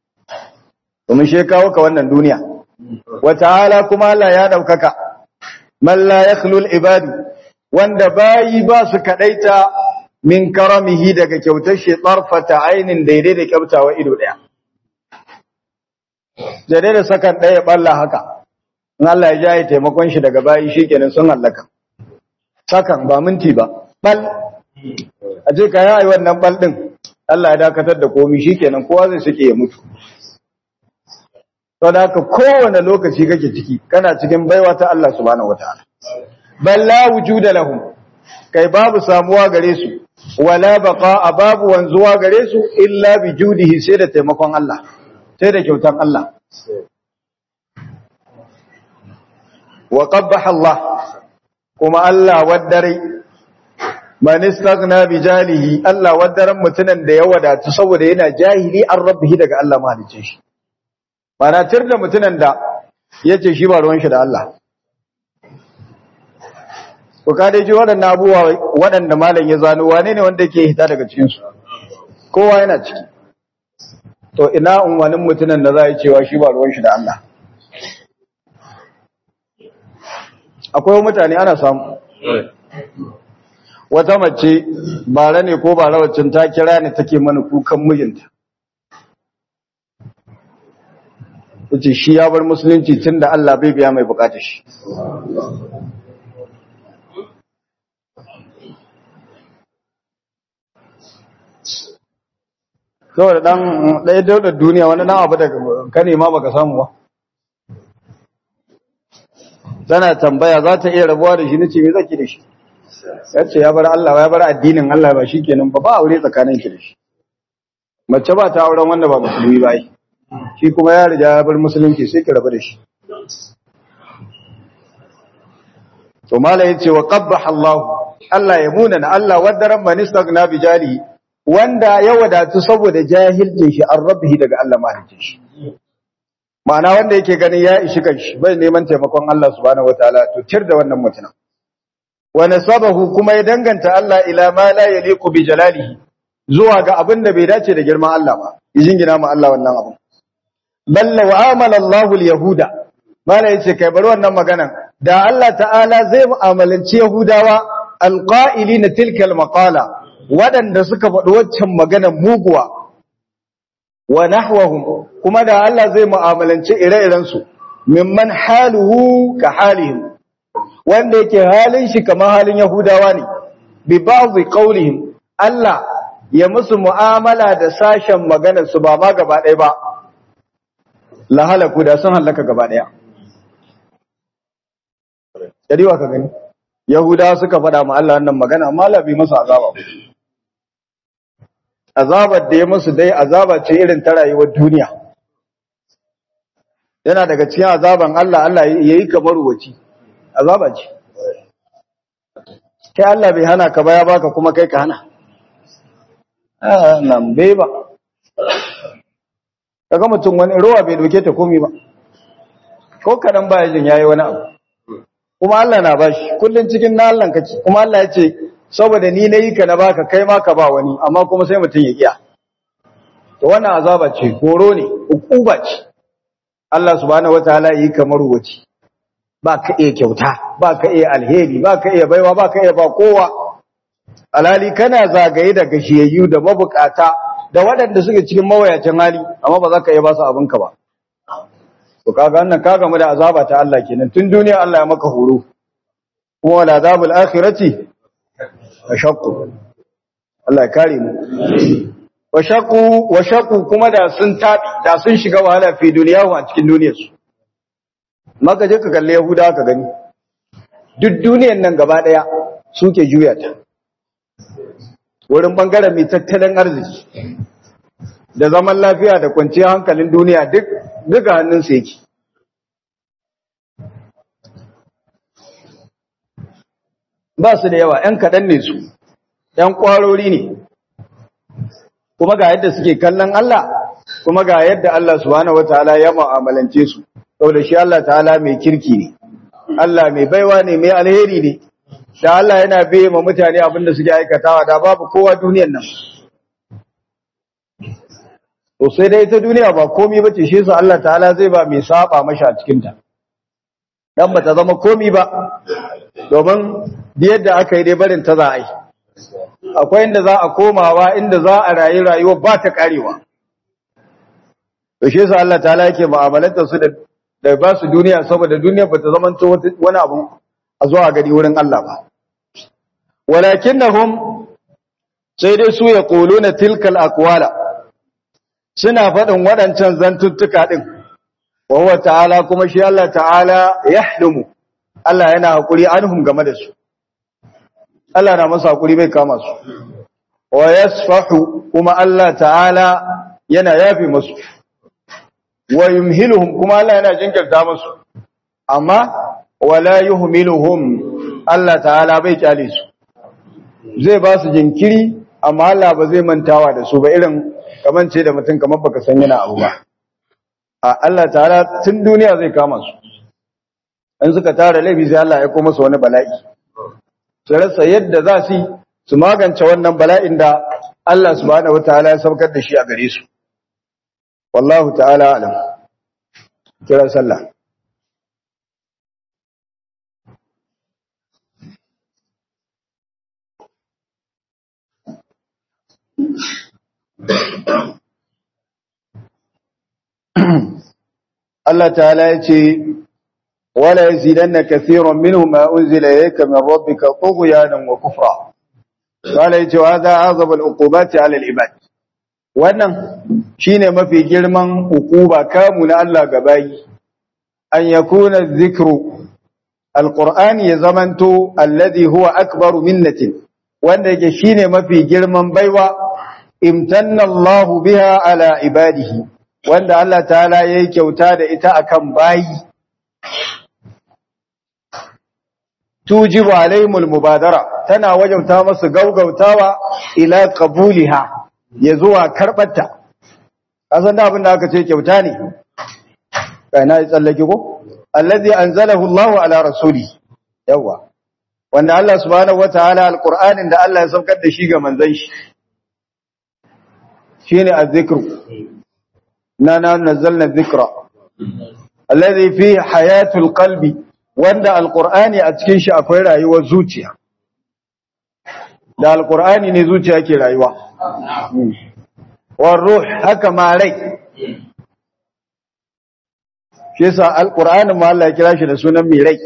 domin shi kawo ka wannan duniya wa ta'ala kuma Allah ya daukaka man la yakhlu ibadu wanda bayi ba su kadaita min karamihi daga kyautar shi tarfata ainin daidai da kyautawa ido daya daidai da sakan daya balla haka in Allah ya jaye taimakon shi daga bayi shikenan sun hallaka sakan ba minti ba bal a ce ka yi wannan bal din Allah ya dakatar da komi shikenan kowa zai suke ya mutu to da haka kowane lokaci kake ciki kana cikin baiwa ta Allah subhanahu wataala bal la wujuda lahum kai babu samuwa gare su wala baqa babu wanzuwa gare su illa bi judihi sai da taimakon Allah sai da kyautan Allah wa qabbaha Allah kuma Allah waddare man istaghna bi jalihi Allah waddaran mutunan da ya wadatu saboda yana jahili an rabbihi daga Allah mahalicin shi mana tir da mutunan da yace shi ba ruwan shi da Allah ko ka dai ji waɗannan abubuwa waɗanda malam ya zano wane ne wanda yake hita daga cikin su kowa yana ciki to ina unwanin mutunan da za ya cewa shi ba ruwan shi da Allah akwai mutane ana samu wata mace bara ne ko bara waccan ta kira ne take mana kukan mijinta yace shi ya bar musulunci tunda Allah bai biya mai bukatar shi saboda dan ɗaya daudar duniya wani dan abu da ka nema baka samu ba tana tambaya za ta iya rabuwa da shi nace me zaki da shi yace ya bar Allah ya bar addinin Allah ba shikenan ba ba aure tsakanin ki da shi mace ba ta auren wanda ba musulmi ba yi shi kuma ya riga ya bar musulunci sai ki rabu da shi to mala yace wa qabbaha Allah Allah ya munana Allah wadaran man istaghna bi jalihi wanda ya wadatu saboda jahilcin shi an rabbihi daga Allah mahalicin shi ma'ana wanda yake ganin ya ishi kanshi bai neman taimakon Allah subhanahu wataala to tir da wannan mutumin wa nasabahu kuma ya danganta Allah ila ma la yaliqu bi jalalihi zuwa ga abin da bai dace da girman Allah ba yijin gina ma Allah wannan abin balla wa amala Allahu al-yahuda mala yace kai bari wannan maganan da Allah ta'ala zai mu'amalanci yahudawa alqa'ilina tilka al-maqala waɗanda suka faɗi waccan maganar muguwa wa nahwahum kuma da Allah zai mu'amalance ire-irensu mimman haluhu ka halihim wanda yake halin shi kamar halin Yahudawa ne bi ba'dhi qawlihim Allah ya musu mu'amala da sashen maganar su ba ma gaba ɗaya ba la halaku da sun halaka gaba ɗaya Yadiwa ka gani Yahudawa suka faɗa ma Allah wannan magana amma Allah bai masa azaba ba azabar da ya musu dai azaba ce irin ta rayuwar duniya yana daga cikin azaban Allah Allah yayi kamar waci azaba ce kai Allah bai hana ka ba ya baka kuma kai ka hana ah nan bai ba kaga mutum wani ruwa bai doke ta komi ba ko kadan baya jin yayi wani abu kuma Allah na bashi kullun cikin na Allah kace kuma Allah ya ce saboda ni nayi ka na baka kai ma ka ba wani amma kuma sai mutum ya kiya to wannan azaba ce horo ne ukuba ce Allah subhanahu wataala yi kamar wuce ba ka iya kyauta ba ka iya alheri ba ka iya baiwa ba ka iya ba kowa alhali kana zagaye da gashiyayyu da mabukata da waɗanda suke cikin mawayacin hali amma ba za ka iya ba su abinka ba to kaga wannan ka gamu da azaba ta Allah kenan tun duniya Allah ya maka horo kuma wala azabul akhirati ashaqqu Allah ya kare mu washaqqu washaqqu kuma da sun tabi da sun shiga wahala fi duniya a cikin duniyarsu maka je ka kalle Yahuda ka gani duk duniyar nan gaba daya suke juya ta wurin bangaren mai tattalin arziki da zaman lafiya da kwanciyar hankalin duniya duk duka hannun su yake ba su da yawa ‘yan kaɗan ne su ‘yan ƙwarori ne kuma ga yadda suke kallon Allah kuma ga yadda Allah subhanahu wa ta'ala ya mu'amalance su saboda shi Allah ta'ala mai kirki ne Allah mai baiwa ne mai alheri ne da Allah yana biye ma mutane abin da suke aikatawa da babu kowa duniyar nan to sai dai ita duniya ba komai bace shi yasa Allah ta'ala zai ba mai saba mashi a cikin ta dan bata zama komi ba domin yadda aka yi dai barin ta za a yi akwai inda za a komawa inda za a rayu rayuwa ba ta karewa to shi yasa Allah ta'ala yake mu'amalantar su da da ba su duniya saboda duniya ba ta zama wani abu a zuwa gari wurin Allah ba walakinnahum sai dai su ya quluna tilkal aqwala suna faɗin waɗancan zantuttuka din wa huwa ta'ala kuma shi Allah ta'ala yahlumu Allah yana hakuri anhum game da su Allah na masa hakuri bai kama su wa yasfahu kuma Allah ta'ala yana yafi musu wa yumhiluhum kuma Allah yana jinkirta musu amma wala yuhmiluhum Allah ta'ala bai kyale su zai ba su jinkiri amma Allah ba zai mantawa da su ba irin kaman ce da mutum kamar baka san yana abu ba a Allah ta'ala tun duniya zai kama su in suka tara laifi sai Allah ya koma su wani bala'i su rasa yadda za su su magance wannan bala'in da Allah subhanahu wataala ya saukar da shi a gare su wallahu ta'ala alam kira sallah Allah ta'ala ya ce wala yazidanna kathiran minhum ma unzila ilayka min rabbika tughyanan wa kufra wala yace wa hadha azab al-uqubati 'ala al-ibad wannan shine mafi girman ukuba kamu na Allah gabayi an yakuna dhikru alqur'ani ya zamanto alladhi huwa akbaru minnatin wanda yake shine mafi girman baiwa imtanna Allahu biha ala ibadihi wanda Allah ta'ala yayi kyauta da ita akan bayi tujibu alaihimul mubadara tana wajabta masu gaugautawa ila qabuliha ya zuwa karɓarta kasan da abin da aka ce kyauta ne kai na yi tsallake ko allazi anzalahu Allahu ala rasuli yawa wanda Allah subhanahu wataala alqur'anin da Allah ya saukar da shi ga manzon shi shine azzikru na na nazzalna dhikra allazi fi hayatul qalbi wanda alqur'ani a cikin shi akwai rayuwar zuciya da alqur'ani ne zuciya ke rayuwa والروح haka ma rai shi yasa alqur'ani ma Allah ya kira shi da sunan mai rai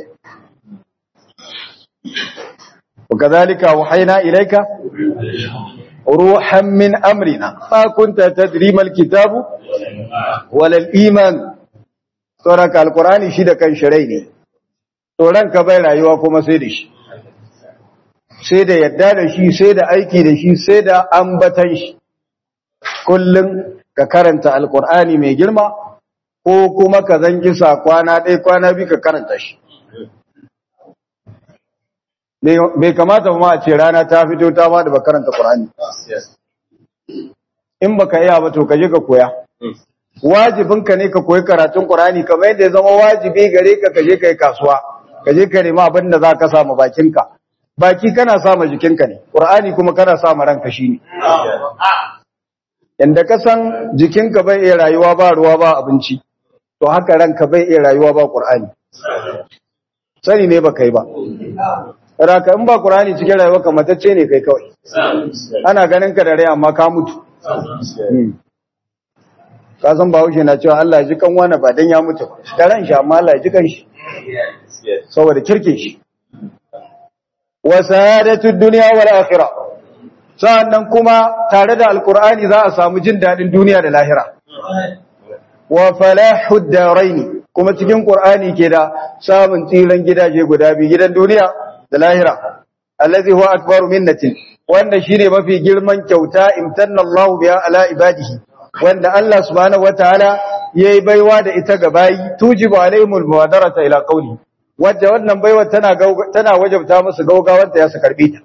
وكذلك وحينا إليك روحا من أمرنا ما كنت تدري ما الكتاب ولا الإيمان ترك القرآن شيدا كان شريني توران كبير أيوة كما سيدش سيدا يدانا شي سيدا أيكي دا شي سيدا أنبتن شي kullum ka karanta alkur'ani mai girma ko kuma ka zangi sa kwana ɗaya kwana biyu ka karanta shi bai kamata ma a ce rana ta fito ta ba da ba karanta ƙur'ani in baka iya ba to ka je ka koya wajibinka ne ka koyi karatun ƙur'ani kamar yadda ya zama wajibi gare ka ka je ka yi kasuwa ka je ka nema abin da za ka samu bakinka baki kana sama jikinka ne ƙur'ani kuma kana sama ranka shi ne Yanda ka san jikinka bai iya rayuwa ba ruwa ba abinci, to haka ranka bai iya rayuwa ba ƙur'ani. Sani ne ba kai ba. Raka in ba ƙur'ani cikin rayuwa ka matacce ne kai kawai. Ana ganin ka da rai amma ka mutu. Ka san Bahaushe na cewa Allah ya ji kan wani ba dan ya mutu ba. Da ran shi amma Allah ya ji kan shi. Saboda kirkin shi. Wa sa'adatud dunya wal akhirah. sa'annan kuma tare da alkur'ani za a samu jin daɗin duniya da lahira wa falahud daraini kuma cikin qur'ani ke da samun tsiran gidaje guda biyu gidan duniya da lahira allazi huwa akbaru minnatin wanda shine mafi girman kyauta imtanna Allahu biha ala ibadihi wanda Allah subhanahu wataala yayi baiwa da ita ga bayi tujibu alaihimul muwadarata ila qawli wadda wannan baiwa tana tana wajabta musu gaugawar da ya su karbe ta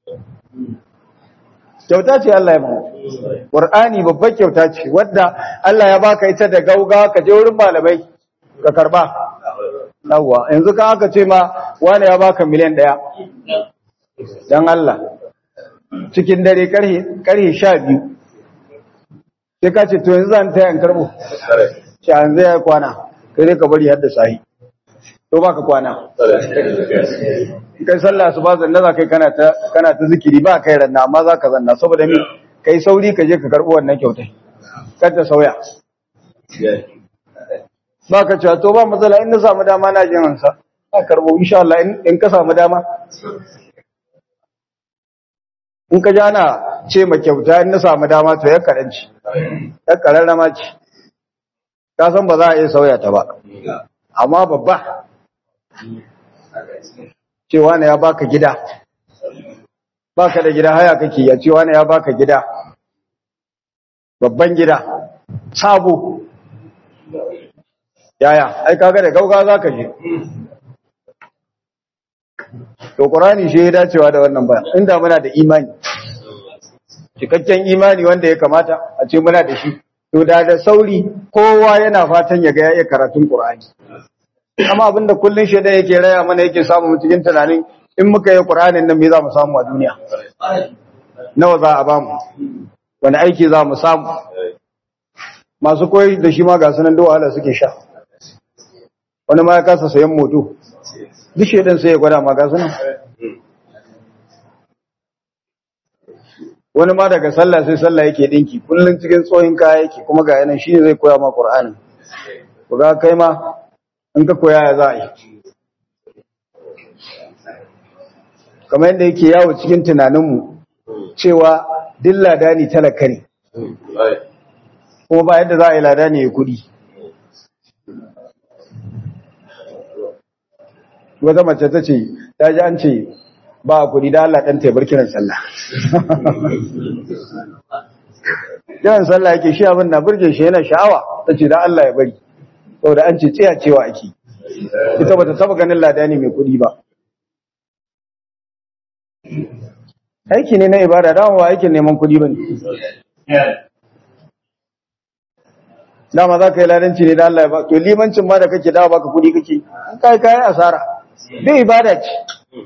kyauta ce Allah ya ba Qur'ani babbar kyauta ce wadda Allah ya baka ita da gauga ka je wurin malamai ka karba yawa yanzu kan aka ce ma wani ya baka miliyan ɗaya dan Allah cikin dare karhe karhe 12 sai ka ce to yanzu zan taya in karbo shi an zai kwana kai ka bari har da sahi to baka kwana kai sallah su ba zanna za kai kana ta kana ta zikiri ba kai ranna amma za ka zanna saboda ni kai sauri ka je ka karɓi wannan kyautai kar ta sauya ba ka cewa to ba matsala in na samu dama na jin hansa ka karɓo insha Allah in ka samu dama in ka jana ce ma kyauta in na samu dama to ya karanci ya kararrama ce ka san ba za a iya sauya ta ba amma babba cewa ne ya baka gida baka da gida haya kake ya cewa ne ya baka gida babban gida sabo yaya ai kaga da gauga zaka je to qur'ani shi ya dacewa da wannan baya inda muna da imani cikakken imani wanda ya kamata a ce muna da shi to da da sauri kowa yana fatan ya ga ya karatun qur'ani amma abinda kullun shedan yake raya mana yake samu mu cikin tunanin in muka yi qur'anin nan me za mu samu a duniya nawa za a ba mu wani aiki za mu samu masu koyi da shi ma ga sunan da wahala suke sha wani ma ya kasa sayan moto duk shedan sai ya gwada ma ga sunan wani ma daga sallah sai sallah yake dinki kullun cikin tsohin kaya yake kuma ga yanan shi zai koya ma qur'anin ku ga kai ma in ka koya ya za a yi kamar yadda yake yawo cikin tunaninmu cewa duk ladani talaka ne kuma ba yadda za a yi ladani ya kudi wata mace ta ce ta ji an ce ba a kudi da Allah ɗan taibar kiran sallah kiran sallah yake shi abin na burge shi yana sha'awa ta ce da Allah ya bari saboda an ce tsaya cewa ake ita bata taba ganin ladani mai kudi ba aiki ne na ibada dama ba aikin neman kudi ba ne dama za ka yi ladanci ne da Allah ya ba to limancin ma da kake dawa baka kudi kake an kai kai asara duk ibada ce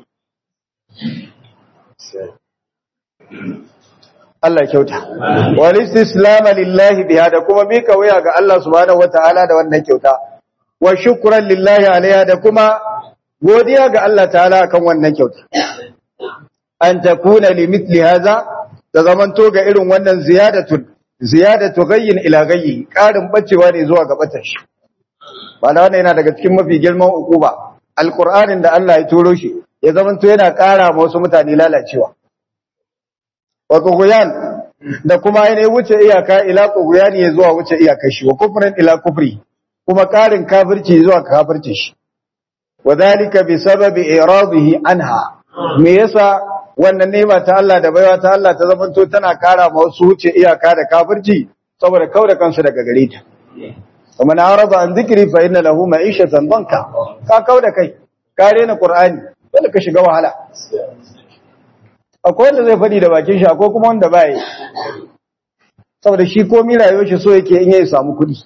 Allah kyauta wal istislam lillahi biha da kuma mika waya ga Allah subhanahu wataala da wannan kyauta wa shukran lillahi alaiha da kuma godiya ga Allah ta'ala akan wannan kyauta an takuna limithli hadha da zamanto ga irin wannan ziyadatu ziyadatu ghayyin ila ghayyi karin bacewa ne zuwa ga batar shi bana wannan yana daga cikin mafi girman ukuba alqur'anin da Allah ya turo shi ya zamanto yana kara ma wasu mutane lalacewa wa tughyan da kuma yana wuce iyaka ila tughyan ya zuwa wuce iyakar shi wa kufrin ila kufri kuma karin kafirci zuwa kafirci shi wadhalika bi sababi iradihi anha me yasa wannan nema ta Allah da baiwa ta Allah ta zamanto tana kara ma wasu wuce iyaka da kafirci saboda kauda kansu daga gare ta kuma na araba an zikri fa inna lahu ma'ishatan banka ka kauda kai ka rena qur'ani dole ka shiga wahala akwai wanda zai fadi da bakin shi akwai kuma wanda ba yi saboda shi komai rayuwar shi so yake in yayi samu kuɗi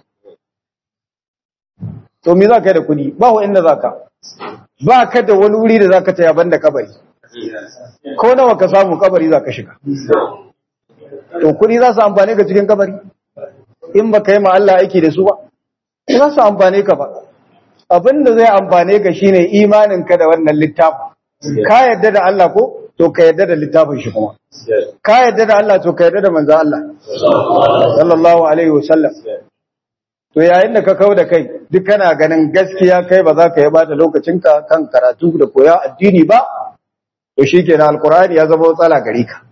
to me za ka yi da kuɗi ba wa inda za ka ba ka da wani wuri da za ka taya banda kabari ko nawa ka samu kabari za ka shiga to kuɗi za su amfane ka cikin kabari in ba ka yi ma Allah aiki da su ba za su amfane ka ba abin da zai amfane ka shine imanin ka da wannan littafin ka yadda da Allah ko to ka yadda da littafin shi kuma ka yadda da Allah to ka yadda da manzo Allah sallallahu alaihi wasallam to yayin da ka kau da kai duk kana ganin gaskiya kai ba za ka yi bata lokacinka kan karatu da koya addini ba to shikenan alqur'ani ya zama matsala gare ka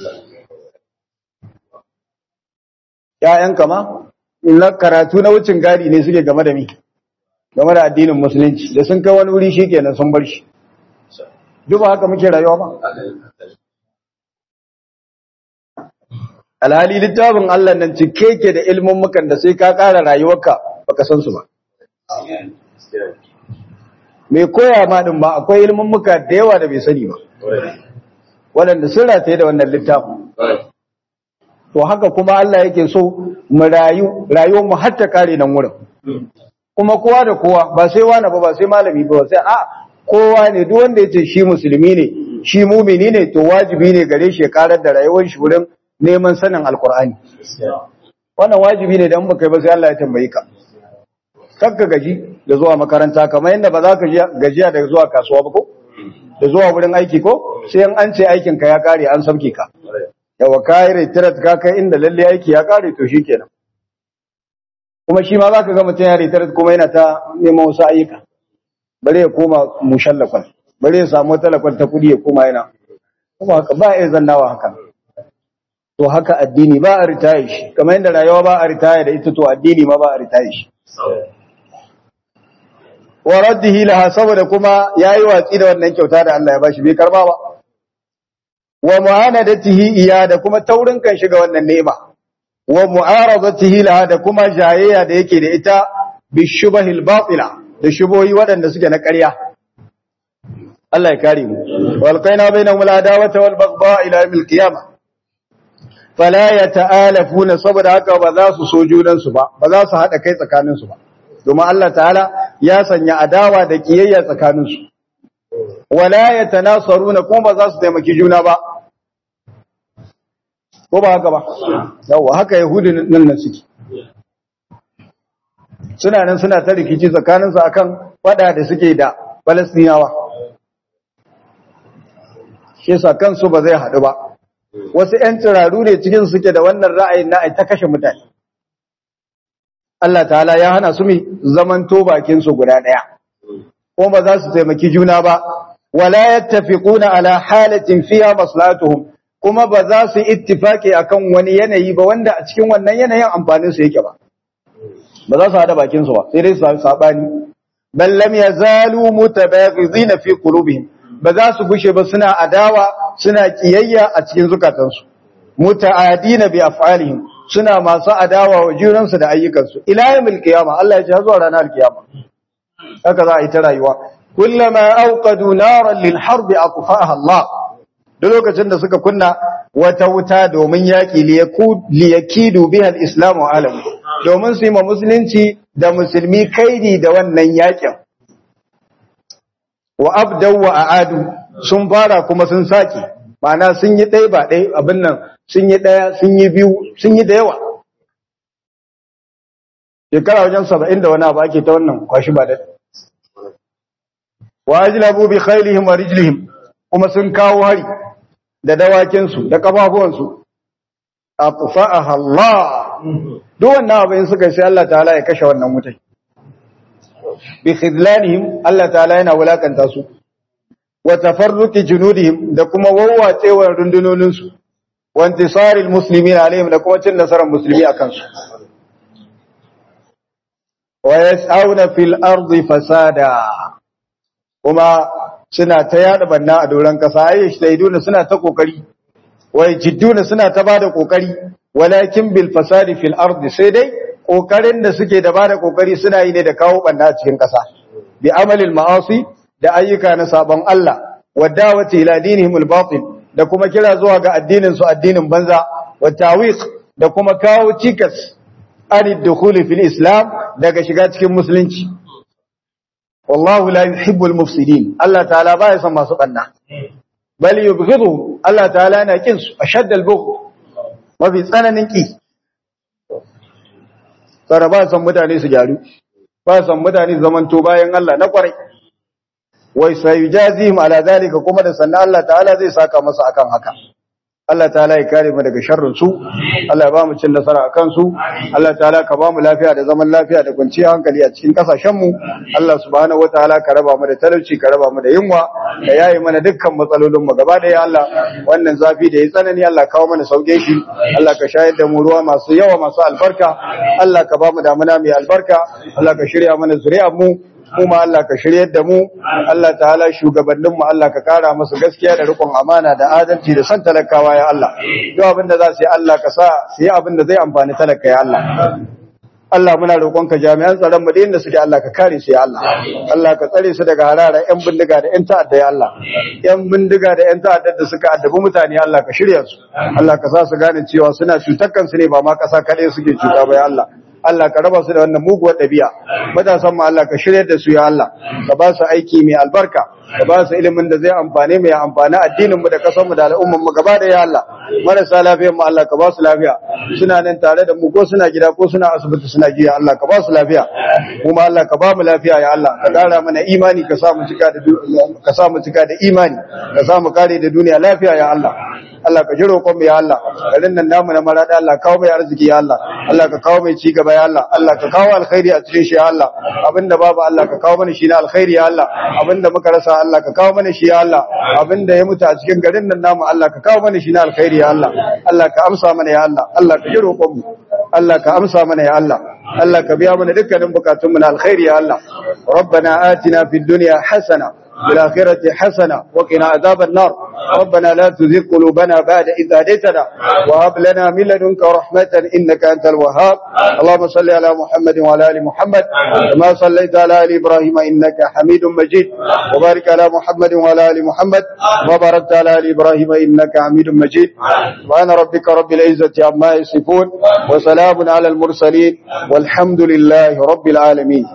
ƴaƴanka ma na karatu na wucin gadi ne suke game da mi game da addinin musulunci da sun kai wani wuri shikenan sun bar shi duk ba haka muke rayuwa ba alhali littafin Allah nan cike ke da ilmin mukan da sai ka ƙara rayuwarka baka san su ba mai koya ma din ba akwai ilmin muka da yawa da bai sani ba waɗanda sun rataye da wannan littafin to haka kuma Allah yake so mu rayu rayuwar mu har ta kare nan wurin kuma kowa da kowa ba sai wani ba ba sai malami ba sai a kowa ne duk wanda yace shi musulmi ne shi mumini ne to wajibi ne gare shi ya karar da rayuwar shi wurin neman sanin alkur'ani wannan wajibi ne dan baka yi ba sai Allah ya tambaye ka kakka gaji da zuwa makaranta kamar yadda ba za ka gajiya da zuwa kasuwa ba ko da zuwa wurin aiki ko sai an ce aikin ka ya kare an sauke ka yawa kai retirat ka kai inda lalle aiki ya kare to shikenan kuma shi ma zaka ga mutum ya retirat kuma yana ta neman wasu ayyuka bare ya koma mushallakon bare ya samu talakon ta kudi ya koma yana kuma haka ba ya zannawa haka to haka addini ba a ritaye shi kamar yadda rayuwa ba a ritaye da ita to addini ma ba a ritaye shi wa raddihi laha saboda kuma yayi watsi da wannan kyauta da Allah ya bashi bai karba ba wa mu'anadatihi iya da kuma taurin kan shiga wannan ni'ima wa mu'aradatihi laha da kuma jayayya da yake da ita bi shubahil batila da shubohi waɗanda suke na ƙarya Allah ya kare mu wal qaina bainahum al adawata wal baghdha ila yawmil qiyamah fala yata'alafuna saboda haka ba za su so junan su ba ba za su hada kai tsakanin su ba domin Allah ta'ala ya sanya adawa da kiyayya tsakanin su wala yatanasaruna kuma ba za su taimaki juna ba ko ba haka ba yawa haka yahudi nan nan suke suna nan suna ta rikici tsakanin su akan fada da suke da Falastinawa shi yasa kansu ba zai haɗu ba wasu ‘yan tsiraru ne cikin suke da wannan ra'ayin na ta kashe mutane. Allah ta'ala ya hana su mi zaman to bakinsu guda ɗaya, ko ba za su taimaki juna ba, wala ya tafi ƙuna ala halatin fiya maslatuhum kuma ba za su ittifaki akan wani yanayi ba wanda a cikin wannan yanayin amfaninsu yake ba. Ba za su haɗa bakinsu ba, sai dai su saɓani. Ballam ya zalu mutabaghizina fi qulubihim ba za su gushe ba suna adawa suna kiyayya a cikin zukatansu muta'adina bi af'alihim suna masu adawa wa junansu da ayyukansu ila yawmil qiyama Allah ya ce zuwa ranar kiyama haka za a yi ta rayuwa kullama awqadu naran lil harb atfa'aha Allah duk lokacin da suka kunna wata wuta domin yaki liyakidu biha al-islam wa alam domin su yi ma musulunci da musulmi kaidi da wannan yakin wa abdaw wa aadu sun fara kuma sun saki ma'ana sun yi ɗaya ba ɗaya abin nan sun yi ɗaya sun yi biyu sun yi da yawa shekara wajen saba'in da wani abu ake ta wannan kwashi ba da wa ajlabu bi khailihim wa rijlihim kuma sun kawo hari da dawakinsu da kafafuwansu atfa'aha Allah duk wannan abin suka sai Allah ta'ala ya kashe wannan wutai bi khidlanihim Allah ta'ala yana wulakanta su wa tafarruqi junudihim da kuma wawwacewar rundunonin su wa intisaril muslimin alaihim da kuma cin nasarar musulmi akan su wa yas'auna fil ardi fasada kuma suna ta yada banna a doran kasa ayi shaiduna suna ta kokari wa jidduna suna ta bada kokari walakin bil fasadi fil ardi sai dai kokarin da suke da bada kokari suna yi ne da kawo banna a cikin kasa bi amalil ma'asi da ayyuka na sabon Allah wa dawati ila dinihim al batil da kuma kira zuwa ga addinin su addinin banza wa tawiq da kuma kawo cikas an dukhuli fil islam daga shiga cikin musulunci wallahu la yuhibbul mufsidin Allah ta'ala baya son masu banna bal yubghidu Allah ta'ala yana kin su ashaddal bughd mafi tsananin ki tsara ba san mutane su gyaru ba san mutane zamanto bayan Allah na kwarai wai sayujazihim ala zalika kuma da sannan Allah ta'ala zai saka masa akan haka Allah ta'ala ya kare mu daga sharrin su Allah ya ba mu cin nasara akan su Allah ta'ala ka ba mu lafiya da zaman lafiya da kwanciyar hankali a cikin kasashen mu Allah subhanahu wataala ka raba mu da talauci ka raba mu da yunwa ka yayi mana dukkan matsalolin mu gaba da ya Allah wannan zafi da ya tsanani Allah kawo mana sauke shi Allah ka shayar da mu ruwa masu yawa masu albarka Allah ka ba mu damuna mai albarka Allah ka shirya mana zuriyar mu kuma Allah ka shiryar da mu Allah ta'ala shugabanninmu Allah ka kara musu gaskiya da rikon amana da adalci da san talakawa ya Allah duk abin da za su yi Allah ka sa su yi abin da zai amfani talaka ya Allah Allah muna roƙonka jami'an tsaron mu da inda suke Allah ka kare su ya Allah Allah ka tsare su daga harara ƴan bindiga da ƴan ta'adda ya Allah ƴan bindiga da ƴan ta'adda da suka addabi mutane Allah ka shirya su Allah ka sa su gane cewa suna cutar kansu ne ba ma ƙasa kaɗai suke cuta ba ya Allah Allah ka raba su da wannan muguwar ɗabi'a matasan mu Allah ka shirya da su ya Allah ka ba su aiki mai albarka ka ba su ilimin da zai amfane mu ya amfani addinin mu da kasar mu da al'umman mu gaba da ya Allah marasa lafiyar mu Allah ka ba su lafiya suna nan tare da mu ko suna gida ko suna asibiti suna jiya Allah ka ba su lafiya kuma Allah ka ba mu lafiya ya Allah ka kara mana imani ka sa mu cika da ka sa mu cika da imani ka sa mu kare da duniya lafiya ya Allah Allah ka ji roƙon mu ya Allah garin nan namu na marada Allah kawo mai arziki ya Allah Allah ka kawo mai ci gaba ya Allah Allah ka kawo alkhairi a cikin shi ya Allah abinda babu Allah ka kawo mana shi na alkhairi ya Allah abinda muka rasa Allah ka kawo mana shi ya Allah abinda ya mutu a cikin garin nan namu Allah ka kawo mana shi na alkhairi ya Allah Allah ka amsa mana ya Allah Allah ka ji roƙon mu Allah ka amsa mana ya Allah Allah ka biya mana dukkanin bukatun mu na alkhairi ya Allah ربنا آتنا في الدنيا حسنة في الآخرة حسنة وقنا عذاب النار ربنا لا تزغ قلوبنا بعد إذ هديتنا وهب لنا من لدنك رحمة إنك أنت الوهاب اللهم صل على محمد وعلى آل محمد كما صليت على آل إبراهيم إنك حميد مجيد وبارك على محمد وعلى آل محمد وباركت على آل إبراهيم إنك حميد مجيد سبحان ربك رب العزة عما يصفون وسلام على المرسلين والحمد لله رب العالمين